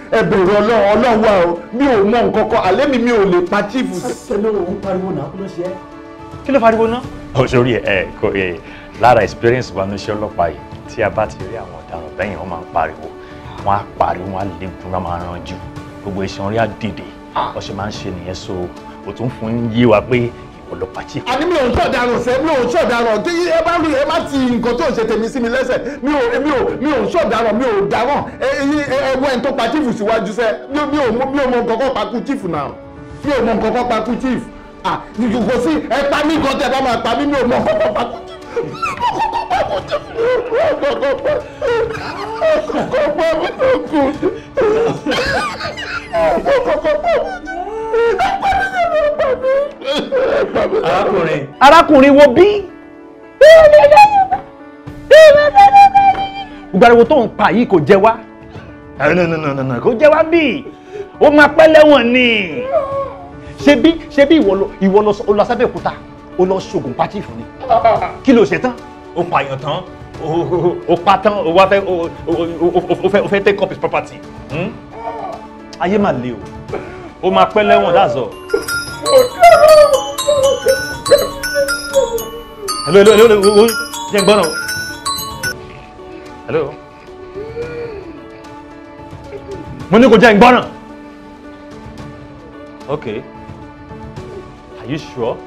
ẹ bẹ̀rù ọlọ́run ọlọ́run wà o mi ò mọ nǹkan kan àlẹ́ mi mi ò lè pa chief. sẹ́lẹ̀ òun pariwo náà kí ló ṣe é. kí ló fariwo ná. ó sórí ẹ ẹ kò ẹ lára experience wa ní iṣẹ́ ọlọ́pàá yìí tí a bá ti rí àwọn ọ̀daràn bẹ́yìn wọ́n máa ń pariwo wọ́n á pariwo wọ́n á lè gun wọ́n máa ranjú gbogbo iṣan orí á dìde wọ́n ṣe máa ń ṣe nìyẹn so o tún fún yé wa pé ọlọ́pàá chief. àní mi ò ń ṣọ̀daràn sẹ́ mi ò ń ṣọ̀daràn tí ẹ bá rí ẹ má ti nǹkan tó ń ṣe tèmi sí mi lẹ́sẹ̀ mi ò mi ò mi ò ń ṣọ̀daràn mi ò dáràn ẹ ẹ ẹ wọ ẹni tó pa chief síwájú sẹ́ mi ò mi ò mọ mi ò mọ nǹkan kan pa kú chief náà mi ò mọ nǹkan kan pa kú chief ah kò sí ẹ pa mí nǹkan tẹ bá máa pa mí mi ò mọ nǹkan kan pa kú chief. arákùnrin. arákùnrin wo bí. gbogbo tó ń pa yìí kò jẹ wá. kò jẹ wá bí ó máa pẹ́ lẹ́wọ̀n ni. ṣebí ṣebí ìwọ lọ ìwọ lọ lọ sábẹ́òkúta ó lọ ṣoògùn pátì fún ni. kí ló ṣe tán. ó pààyàn tán ó pa tán ó wá fẹ́ ó fẹ́ ó fẹ́ take up his property. Hmm? ayé mà le o ó máa pẹ́ lẹ́wọ̀n that's all. hello hello hello hello jẹ́ n gbọ́n náà. hello. mo ní kò jẹ́ n gbọ́n náà. okay are you sure.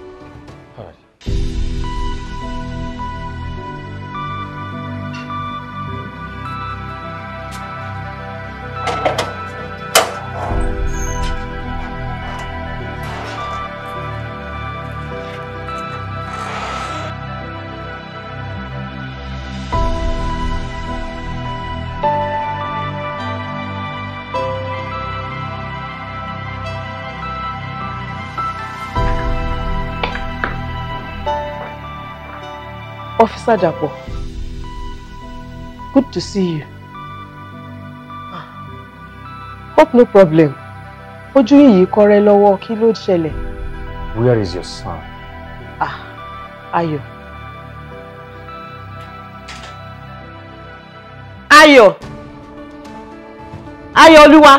Officer Dapo, good to see you. Hope no problem. Ojú yìí kọ́rẹ́ lọ́wọ́ kí ló ṣẹlẹ̀? where is your son. Ah, Ayọ̀. Ayọ̀. Ayọ̀ Olúwa.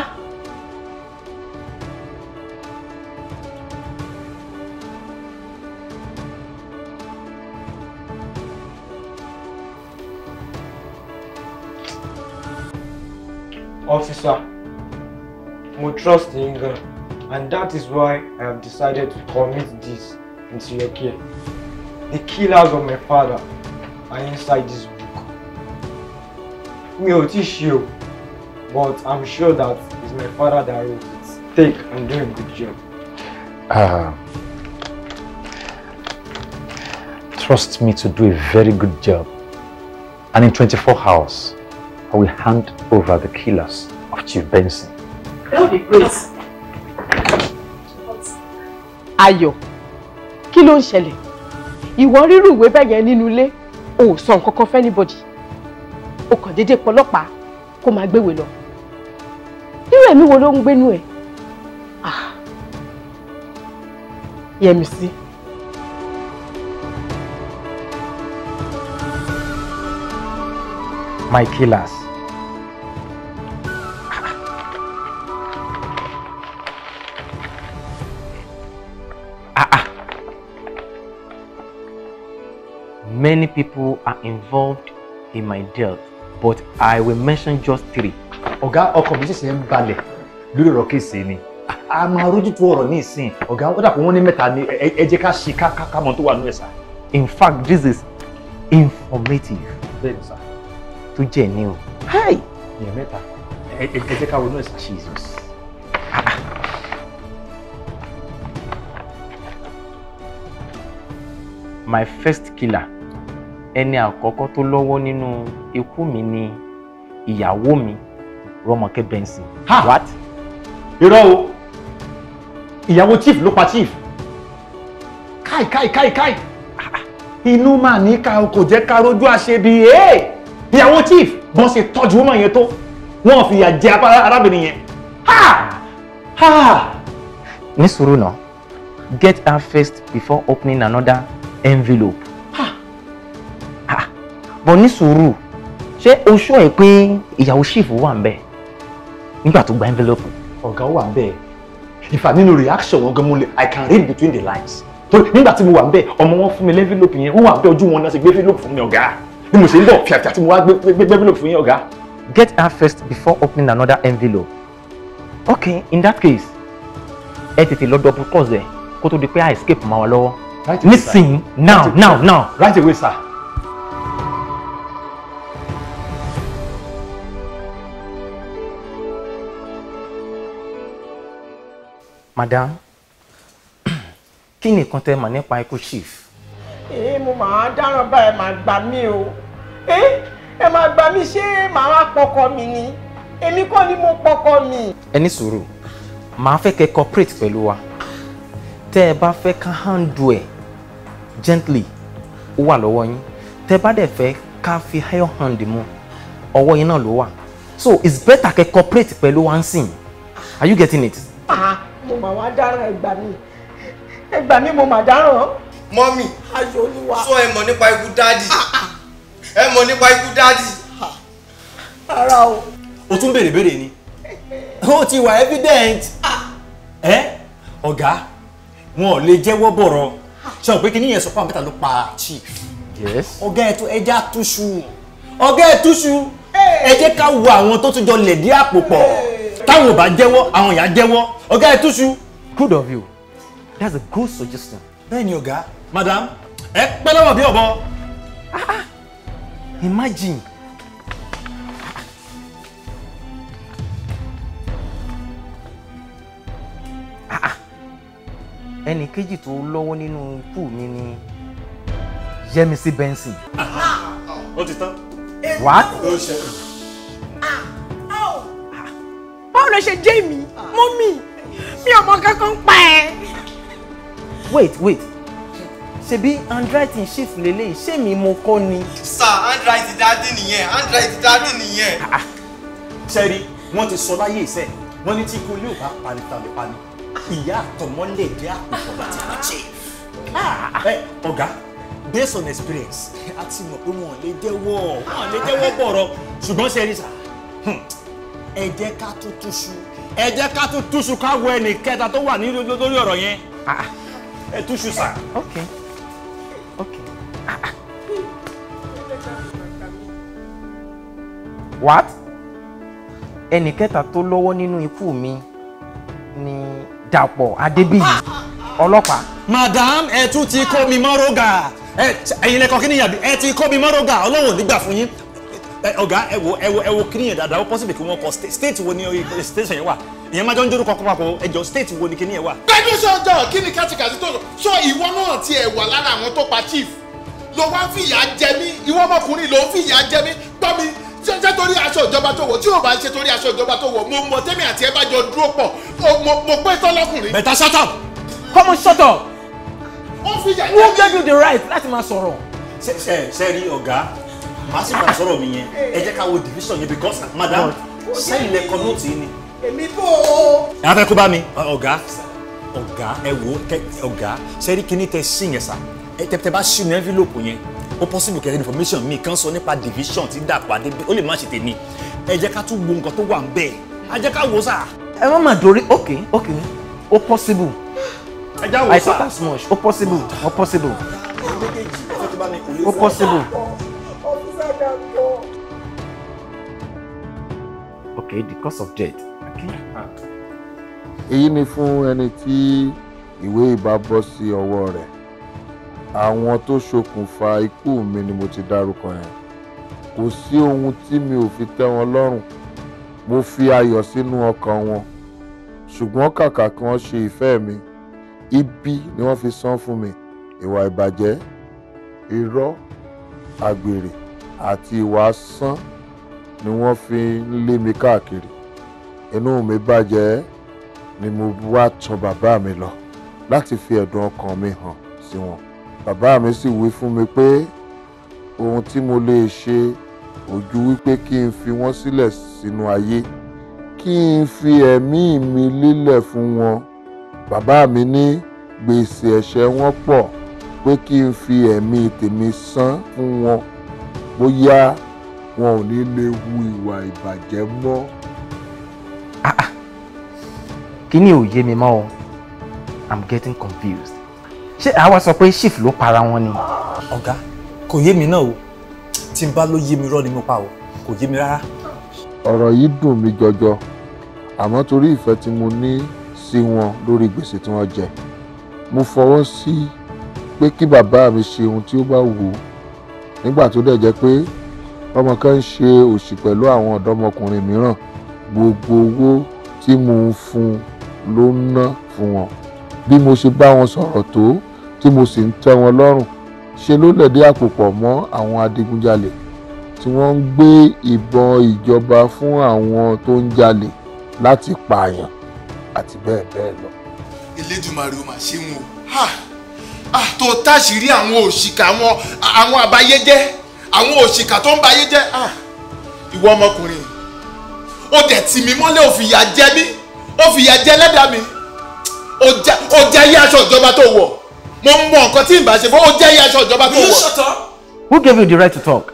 Officer, mo trust in God, and that is why I have decided to commit this into your care. The killers of my father are inside this book. Mi ò tí ṣe o, but I'm sure that it's my father that wrote it. Take and do a good job. Uh, trust me to do a very good job. And in 24 hours, I will hand over the killers of Chief Benson. That would be great. Ayọ̀, kí ló ń ṣẹlẹ̀? Ìwọ rírù ìwé bẹ́ẹ̀ yẹn nínú ilé, o ò sọ nǹkan kan fẹ́ anybody. O kàn déédéé pọlọ́pàá kó máa gbéwèé lọ. Irú ẹ̀mí wo ló ń gbénú ẹ̀? Ah, Yẹmisí. my killers. Many people are involved in my death, but I will mention just three. ọ̀gá ọkọ̀ mi ṣẹ̀ṣẹ̀ ń balẹ̀ lórí ọ̀rọ̀ kéèsì ni a máa rójútu ọ̀rọ̀ ní ìsìn ọ̀gá ó dàpọ̀ wọ́n ní mẹ́ta ni ẹ ẹ jẹ́ ká ṣe ká ká ká mọ̀ tó wà nínú ẹ̀ sá. In fact, this is informative. bẹ́ẹ̀ ni sá. tó jẹ́ ní o. èèyàn mẹ́ta ẹ ẹ ẹ jẹ́ ká ronú ẹ̀ sá. Jesus. My first killer ẹni àkọ́kọ́ tó lọ́wọ́ nínú ikú mi ni ìyàwó mi Rọ́mọkẹ́ Benson. What? irọ́ o ìyàwó chief ló pa chief káì káì káì káì inú máa ní ká kò jẹ́ ká rojú àṣebi ee ìyàwó chief bọ́n ṣe tọ́jú woman yẹn tó wọ́n fìyà jẹ apá arábìnrin yẹn ha ha. ní sùúrù náà get her first before opening another envelope. bọ̀ ní sùúrù ṣé o ṣọ́ ẹ̀ pé ìyàwó chief wà ń bẹ̀. nígbà tó gba envelope. ọ̀gá wà ń bẹ́ẹ̀ ìfà nínú reaction wọn gan mo lè i can read between the lines torí nígbà tí mo wà ń bẹ́ẹ̀ ọmọ wọn fún mi lẹ́nfílòpù yẹn wọ́n wà ń bẹ́ẹ̀ ojú wọn náà ṣe gbé envelope fún mi ọ̀gá bí mo ṣe ń bọ̀ fìàfìà tí mo wá gbé gbé gbé envelope fún yín ọ̀gá. get her first before opening another envelope. okay in that case ẹ tètè lọ double cross ẹ kó tó di pé i escape máa wà lọ́wọ́. Right away, sir. nísìnyí now Right away, now sir. now. right away sir. madam kí ni nǹkan tẹ́ mọ̀ nípa ikú chief. ẹ mo máa dáràn báyìí máa gbà mí o ẹ ẹ máa gbà mí ṣé màá wá pọkọ mi ni èmi kọ́ ni mo pọkọ mi. ẹ ní sùúrù màá fẹ́ kẹ́ cooperate pẹ̀lú wa tẹ́ ẹ bá fẹ́ ká handle ẹ̀ gently ó wà lọ́wọ́ yín tẹ́ ẹ bá dẹ̀ fẹ́ ká fi iron hand mu ọwọ́ yín náà ló wà so it's better kẹ́ cooperate pẹ̀lú wa ń sìn are you getting it. Ah, mo máa wá dáràn ẹ gbà mí ẹ gbà mí mo máa dáràn. mọ́mì aṣọ olúwa. sọ ẹ mọ̀ nípa ikú dáàdì ẹ mọ̀ nípa ikú dáàdì. rárá o. o tún béèrè béèrè ni ó ti wà evident ẹ ọ̀gá wọn ò lè jẹ́wọ́ bọ̀rọ̀ ṣe ò pé kíní yẹn sọ fún àbẹ́ta ló pa chief yes. ọ̀gá ẹ̀ tó ẹja túṣu ọ̀gá ẹ̀ túṣu ẹ jẹ́ ká wo àwọn tó tún jọ lẹ̀dí àpò pọ̀ táwọn ò bá jẹ́wọ́ àwọn ìyá jẹ́wọ́ ọ̀gá ẹ̀ túṣu. good of you that's a good suggestion. bẹ́ẹ̀ ni ọ̀gá madam ẹ pẹ́ lọ́wọ́ bí ọ̀bọ. imagine Ah, ah. ẹnì kejì tó lọ́wọ́ nínú ikú mi ni Yẹmisí Benson. ó ti tán. What? ó ṣe báwo ló ṣe jẹ́ mi mọ́mì mi ò mọ kankan pa ẹ́. wait wait ṣebí handwriting shift lélẹ́yìí ṣé mi mo kọ́ ni. sir handwriting dáàdì nìyẹn handwriting dáàdì nìyẹn. sẹ́rí wọ́n ti sọ láyé ìṣe wọ́n ní tí ikú ilé ò bá pani tàbí pani ìyá àtọmọ lè dé àpòpọ̀ láti pa chief. ẹ ọ̀gá based on experience a ti mọ̀ pé wọn ò lè jẹ́wọ́ wọn ò lè jẹ́wọ́ bọ̀rọ̀ ṣùgbọ́n sẹ́rí sà ẹ jẹ́ ká tún túṣu ẹ jẹ́ ká tún túṣu ká wọ ẹnì kẹta tó wà ní lórí ọ̀rọ̀ yẹn ẹ túṣu sà. okay okay. what ẹnì kẹta tó lọ́wọ́ nínú ikú mi ni Dàpọ̀ Adébíyì ọlọ́pàá. madam ẹ tún ti kó mi mọ́rọ́gà ẹ ẹ̀yin lẹ́kọ̀ọ́ kí ni yàbí ẹ ti kó mi mọ́rọ́gà ọlọ́run ò ní gbà fún yín ẹ ọ̀gá ẹ wo ẹ wo ẹ wo kí ni yẹn dáadáa ó possible kí wọ́n kọ state state wo ni oye station yẹn wà ìyẹn máa jọ ń dórúkọ kọ́ papọ̀ ẹ jọ state wo ni kí ni yẹn wà. gbẹ́dún sọ́jọ́ kí ni kátìkàtì tó sọ ìwọ náà tiẹ̀ wà lára àwọn tó pa chief ló wá fìyà jẹ mí ìwọ ọmọkùnrin ló ń fìyà jẹ mí gbọ́ mi ṣé ṣé torí aṣọ ìjọba tó wọ̀ tí ò bá ṣe torí aṣọ ìjọba tó wọ̀ mo mọ tẹ́mi àti ẹ bá jọ dúró pọ̀ mo- mo mo pé tọ́lọ́kùnrin. better shut up. come on shut up. ó fìyà jẹ who mí. gave you the right láti máa sọ̀rọ̀. ṣe ṣe ṣe rí ọ̀gá màá sì máa sọ̀rọ̀ mi yẹn ẹ jẹ́ ká wo division yẹn because madam sẹ́yìn lẹ́kọ̀ọ́ nóòtì yìí ni. èmi bò ó. ẹ á fẹ́ kó bá mi ọ̀gá ọ̀gá ẹ wò ó kẹ ọ̀gá sẹ́rí kíní tẹ sí yẹn sà ẹ tẹ tẹ bá sí ní envelope yẹn ó possible kẹ́kẹ́ information mi kan sọ nípa division tí Dàpọ̀ Adébí ó lè má ṣe tèmi ẹ jẹ́ ká tún wo nǹkan tó wà ń bẹ́ẹ̀ ẹ jẹ́ ká wò ó sà. ẹ má má dorí okay okay ó possible. ẹ já wò ó I sà. thought as much ó possible ó possible ó possible. okay the cause of death. Okay. èyí ni fún ẹni tí ìwé ìbá bọ́ sí ọwọ́ rẹ̀ àwọn tó ṣokùnfà ikú mi ni mo ti dárúkọ yẹn kò sí ohun tí mi ò fi tẹ́ wọn lọ́rùn mo fi ayọ̀ sínú ọkàn wọn ṣùgbọ́n kàkà kí wọ́n ṣe ìfẹ́ mi ibi ni wọ́n fi san fún mi ìwà ìbàjẹ́ irọ́ àgbèrè àti ìwà asán ni wọ́n fi ń lé mi káàkiri inú mi bàjẹ́ ni mo wá tọ̀ bàbá mi lọ láti fi ẹ̀dùn ọkàn mi hàn sí wọn bàbá mi sì wí fún mi pé ohun tí mo lè ṣe ojú wípé kí n fi wọ́n sílẹ̀ sínú ayé kí n fi ẹ̀mí mi lélẹ̀ fún wọn bàbá mi ní gbèsè ẹ̀ṣẹ̀ wọn pọ̀ pé kí n fi ẹ̀mí tèmi san fún wọn bóyá wọn ò ní lè hu ìwà ìbàjẹ́ mọ́ kíní ò yé mi mọ́ o i'm getting confused ṣé àwa sọ pé chief ló para wọn ni. ọ̀gá kò yé mi náà o tí n bá ló yé mi rọ́ ni mo pa o kò yé mi rárá. ọ̀rọ̀ yìí dùn mí jọjọ àmọ́ torí ìfẹ́ tí mo ní sí wọn lórí gbèsè tí wọ́n jẹ mo fọwọ́ sí pé kí bàbá mi ṣe ohun tí ó bá wù ú nígbà tó dẹ̀ jẹ́ pé ọmọ kan ń ṣe òṣì pẹ̀lú àwọn ọ̀dọ́mọkùnrin mìíràn gbogbo owó tí mo ń fún un ló ń ná fún wọn bí mo ṣe bá wọn sọ̀rọ̀ tó tí mo sì ń tẹ́ wọn lọ́rùn ṣe ló lẹ̀dí àpò pọ̀ mọ́ àwọn adigunjalè tí wọ́n ń gbé ìbọn ìjọba fún àwọn tó ń jalè láti pààyàn àti bẹ́ẹ̀ bẹ́ẹ̀ lọ. Elédùmarè ó mà ṣe wọn o Ha! Ah, tó táṣìírí àwọn òṣìkà àwọn àwọn àbáyéjẹ́ àwọn òṣìkà tó ń bayé jẹ́ Ah! ìwọ ọmọkùnrin ó dẹ̀ tì mí mọ́lẹ̀ ó fìyà jẹ mí ó fìyà jẹ ẹlẹ́dàá mi ó jẹ ó jẹ yí aṣọ ìjọba tó wọ̀ mo mọ nǹkan tí ìbá ṣe fún ó jẹ yí aṣọ ìjọba tó wọ̀. who gave you the right to talk.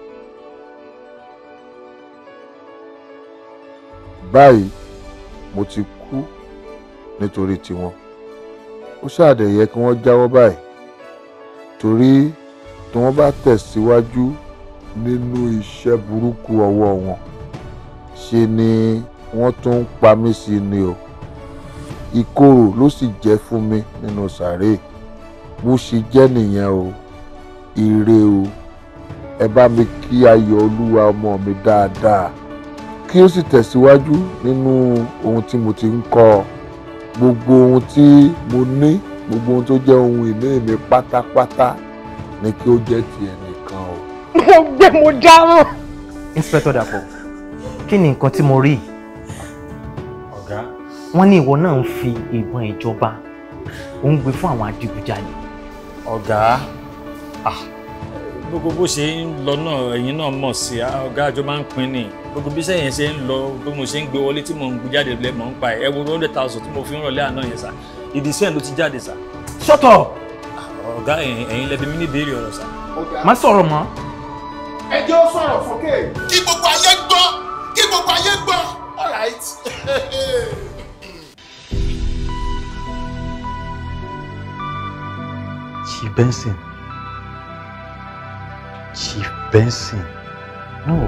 báyìí mo ti kú nítorí tiwọn ó ṣàdẹ̀ yẹ kí wọ́n jáwọ́ báyìí torí tí wọ́n bá tẹ̀síwájú nínú iṣẹ́ burúkú ọwọ́ wọn ṣe ni wọ́n tún ń pa mí sí ni o ìkorò ló sì jẹ́ fún mi nínú sàréè bó ṣe jẹ́ nìyẹn o ire o ẹ bá mi kí ayọ̀ olúwa ọmọ mi dáadáa kí ó sì tẹ̀síwájú nínú ohun tí mo ti ń kọ́ ọ gbogbo ohun tí mo ní gbogbo ohun tó jẹ́ ohun ìní mi pátápátá ni kí ó jẹ́ ti ẹnìkan o. mo gbé mo dáràn. inspector Dàpọ̀ kí ni nǹkan tí mo rí yìí? ọ̀gá wọ́n ní ìwọ náà ń fi ìbọn ìjọba ò ń gbé fún àwọn adigunjalè. ọ̀gá ah, gbogbo bó ṣe ń lọ náà ẹ̀yin náà mọ̀ sí i ah, ọ̀gá àjọ máa ń pín ní gbogbo bí sẹ́yìn ṣe ń lọ bí mo ṣe ń gbé wọlé tí mo ń gbé jáde lẹ́mọ̀ ń pa ẹ̀ ẹ wo hundred thousand tí mo fi ń rọ̀lẹ́ àná yẹn sà ìdí sẹ́yìn ló ti jáde sà. shut up. ọ̀gá ẹ̀yin ẹ̀yin lẹ́bi mi ní ìbéèrè ọ̀rọ̀ sà. má sọ̀rọ̀ mọ́. ẹ jẹ́ ó sọ̀rọ̀ fókè. kí gbogbo ayé gbọ́ kí gbogbo ayé gbọ́ all right. Chief Benson. Chief Benson. No.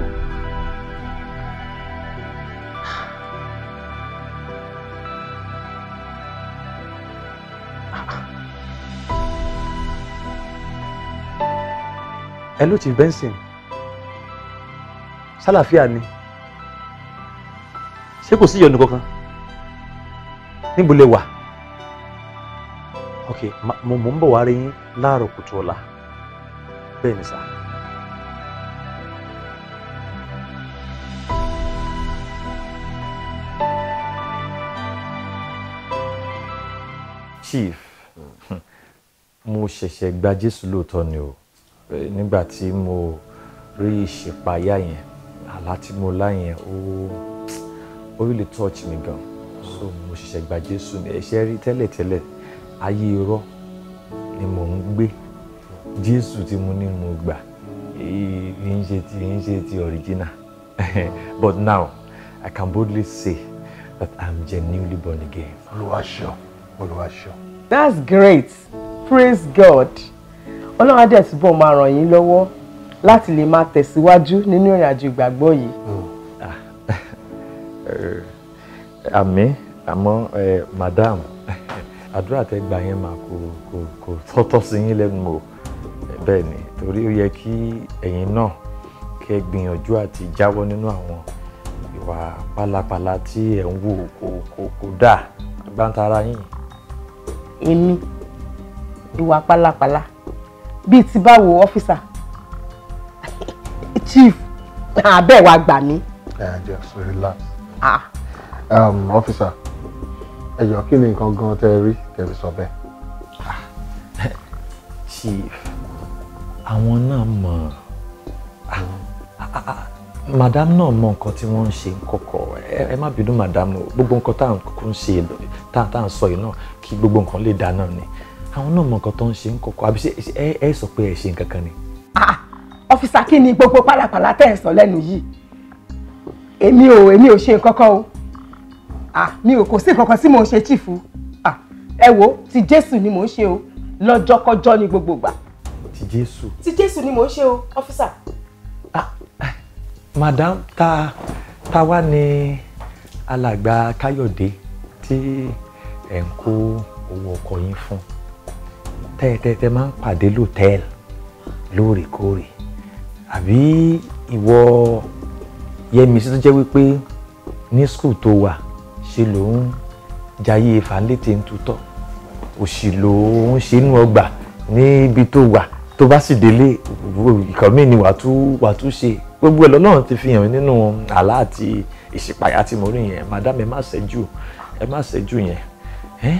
Hello Chief Benson. Sálàfíà ni. Ṣé kò sí ìyọnu kankan? Níbo lẹ wà? ok ma- mo mo ń bọ̀ wá rí yín láàárọ̀ kùtù ọ̀la bẹ́ẹ̀ ni sà. chief mo ṣẹ̀ṣẹ̀ gba jésù lóòótọ́ ni o Eh, nígbà tí mo rí ìṣèpáyà yẹn àlá tí mo lá yẹn ó ó really touch mi gan so mo ṣẹ̀ṣẹ̀ gba jésù ni ẹ̀ṣẹ̀ rí tẹ́lẹ̀tẹ́lẹ̀ ayé irọ́ ni mò ń gbé jésù tí mo ní mo gbà èyí kì í ṣe ti kì í ṣe ti original but now i can boldly say that i'm genuinely born again. olùwàṣọ olùwàṣọ. that's great praise god ọlọ́run á dẹ̀ túbọ̀ máa ràn yín lọ́wọ́ láti lè máa tẹ̀síwájú nínú ìrìn àjò ìgbàgbọ́ yìí. Eh, àmì àmọ́ eh, madam àdúrà tẹ́ gbà yẹn máa kò kò kò tọ́tọ́ sí yín lẹ́nu o bẹ́ẹ̀ ni torí ó yẹ kí ẹ̀yin náà kẹ́ gbìyànjú àti jáwọ́ nínú àwọn ìwà pálapàla tí ẹ̀ ń wò kò kò kò dáa gbáǹtara yín. èmi ìwà pálapàla bíi ti báwo ọ́fíìsà chief abẹ́ wa gbà mí. ẹ just relax. Ah. Um, officer ẹ jọ kí ni nǹkan gan tẹ ẹ rí tẹbi sọ bẹ́ẹ̀. chief àwọn náà mọ̀ madam náà mọ̀ nǹkan tí wọ́n ń ṣe kọ̀kọ̀ ẹ ẹ má bínú madam o gbogbo nǹkan tá à ń kúkú ń ṣe tá à tá à ń sọ yìí náà kí gbogbo nǹkan lè dá náà ni àwọn náà mọ̀ nǹkan tó ń ṣe ń kọ̀kọ̀ àbí ṣe ẹ ẹ sọ pé ẹ ṣe nǹkan kan ni. ọ́fíìsà kí ni gbogbo pálapàla tẹ̀ ń sọ lẹ́nu yìí èmi ò èmi ò ṣe nǹkan kan o ah mi ò kò sí kankan tí mò ń ṣe chief ah ẹ wo ti jésù ni mò ń ṣe o lọ́jọ́kọ́jọ́ ní gbogbo ìgbà ti jésù. ti jésù ni mò ń ṣe o ọ́físà. madam ta ta wá ní alàgbà káyọ̀dé tí ẹ̀ ń kó owó ọkọ̀ yín fún tẹ́tẹ́tẹ́ máa ń pàdé lòtẹ́ẹ̀lì lóòrèkóòrè àbí ìwọ yẹmísí tó jẹ́ wípé ní skul tó wà ṣe ló ń jayé fanlétí ń tutọ́ òṣì ló ń ṣe inú ọgbà níbi tó wà tó bá sì délé ìkànnì ni wàá tún wàá tún ṣe gbogbo ẹ̀ lọ́lọ́run ti fi hàn nínú àlá àti ìṣípayá tí mo rí yẹn madam ẹ má ṣẹ́jú ẹ má ṣẹ́jú yẹn. Eh?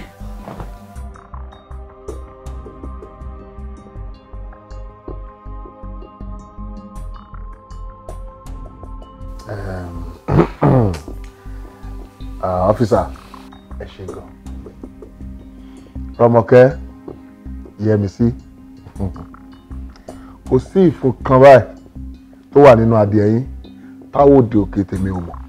ọ́fíìsà ẹ ṣe gan rọmọkẹ́ yẹmísí kò sí ìfun kan báyìí tó wà nínú adìẹ yín táwọn òde òkè tèmi ò mọ̀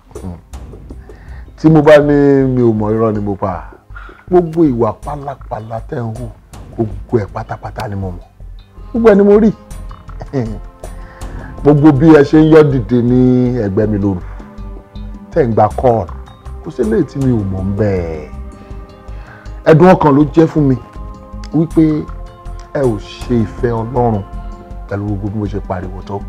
tí mo bá ní mi ò mọ̀ irọ́ ni mo pa gbogbo ìwà pálapàla tẹ́ ń hù gbogbo ẹ̀ pátápátá ni mo mọ̀ gbogbo ẹ̀ ni mo rí gbogbo bí ẹ ṣe ń yọ́ dìde ní ẹ̀gbẹ́ mi lóru tẹ́ ń gba kọ́ọ̀lù kò sí eléyìí tí mi ò mọ̀ ń bẹ́ẹ̀ ẹ̀dùn ọkàn ló jẹ́ fún mi wípé ẹ ò ṣe ìfẹ́ ọlọ́run pẹ̀lú gbogbo bí mo ṣe pariwo tó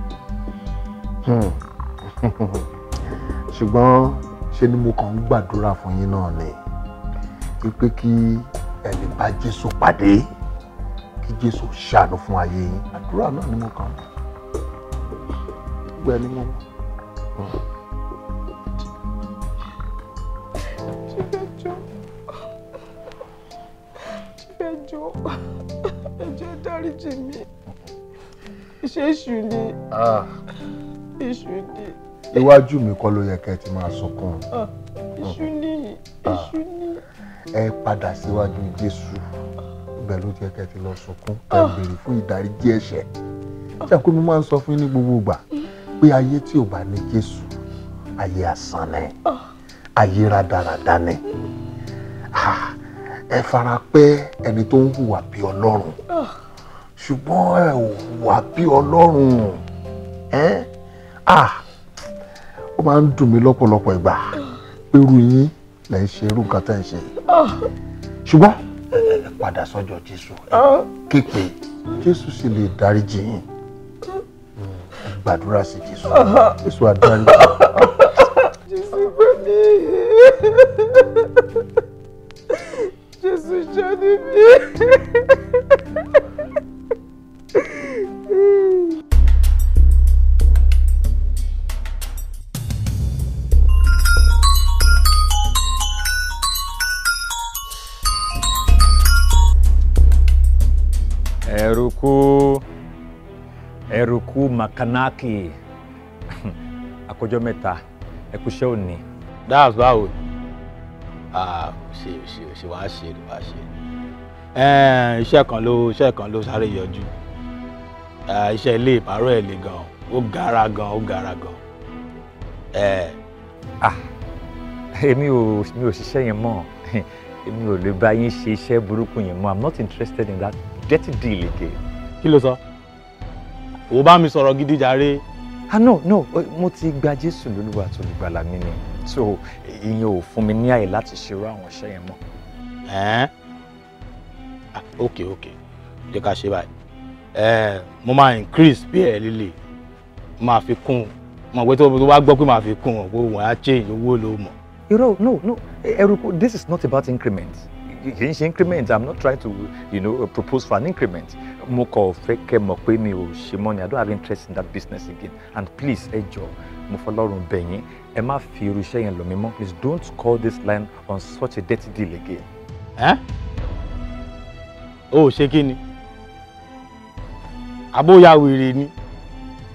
ṣùgbọ́n ṣe ni mo kàn ń gbàdúrà fún yín náà ni wípé kí ẹ lè bá Jésù pàdé kí Jésù ṣàánú fún ayé yín àdúrà náà ni mo kàn ń gbẹ ni mo mọ̀. ẹjọ́ ẹjọ́ ẹjọ́ dáríjì mi iṣẹ́ èṣù ni èṣù ni iwájú mi kọ́ ló yẹ kẹ́ ẹ ti máa sunkún ah, èṣù ni èṣù ni ẹ padà síwájú Jésù ibẹ̀ ló yẹ kẹ́ ẹ ti lọ sunkún ẹ béèrè fún ìdáríjì ẹ̀ṣẹ̀ ṣé àpò mi máa ń sọ fún yín ní gbogbo ìgbà pé ayé tí ò bá ní Jésù ayé asán ni ayé rádaràda ni Ah, ẹ fara pẹ́ ẹni tó ń hùwà bí Ọlọ́run ṣùgbọ́n ẹ ò hùwà bí Ọlọ́run ẹ́ ah ó máa ń dùn mí lọ́pọ̀lọpọ̀ ìgbà pé irú yín lẹ̀ ń ṣe irú nǹkan tẹ́ ń ṣe ṣùgbọ́n ẹ padà sọ́jọ́ Jésù ẹ képe Jésù sì lè dáríjì yín ẹ gbàdúrà sí Jésù Jésù á dáríjì Jésù gbà mí Jésù ṣàánú mi. Eruku Eruku Makanaki àkójọ mẹ́ta ẹkúṣẹ́ òní. that's báwo ah ṣe ṣe ṣe wàá ṣe ló wàá ṣe Ẹn, iṣẹ́ kan ló iṣẹ́ kan ló sáré yọjú Ah, iṣẹ́ ilé ìpàrọ̀ ẹ̀ le gan ó gara gan ó gara gan ẹ ah èmi ò mi ò ṣiṣẹ́ yẹn mọ́ èmi ò lè bá yín ṣe iṣẹ́ burúkú yẹn mọ́ i'm not interested in that dirty deal again. kí ló sọ òun bá mi sọ̀rọ̀ gidi jàre. ah no no mo ti gba jésù lólúwa tó lùgbàlà mi ni so ìyẹn ò fún mi ní àyè láti ṣerú àwọn iṣẹ́ yẹn mọ́. Ẹn? Ah, ok ok jẹ́ ká ṣe báyìí Ẹn, mo máa increase pay ẹ̀ líle mo máa fi kún mo pé tó tó bá gbọ́ pé màá fi kún ọ̀ pé wọ́n á change owó ló mọ̀. irọ́ no no Eruku this is not about increment kì í ṣe increment i'm not trying to you know, propose for an increment mo kàn fẹ́ kẹ́ mọ̀ pé mi ò ṣe mọ́ ni i don't have interest in that business again and please ẹ jọ mo fọlọ́run bẹ̀ yín ẹ má fi irú iṣẹ́ yẹn lọ mí mọ́ please don't call this line on such a dirty deal again. Ẹ́n? o ò ṣe kí ni àbóyá wèrè ni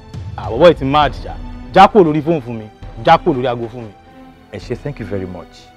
àbọ̀bọ̀ ìtì máa dìjà jápò lórí fóònù fún mi jápò lórí aago fún mi. ẹ ṣe thank you very much.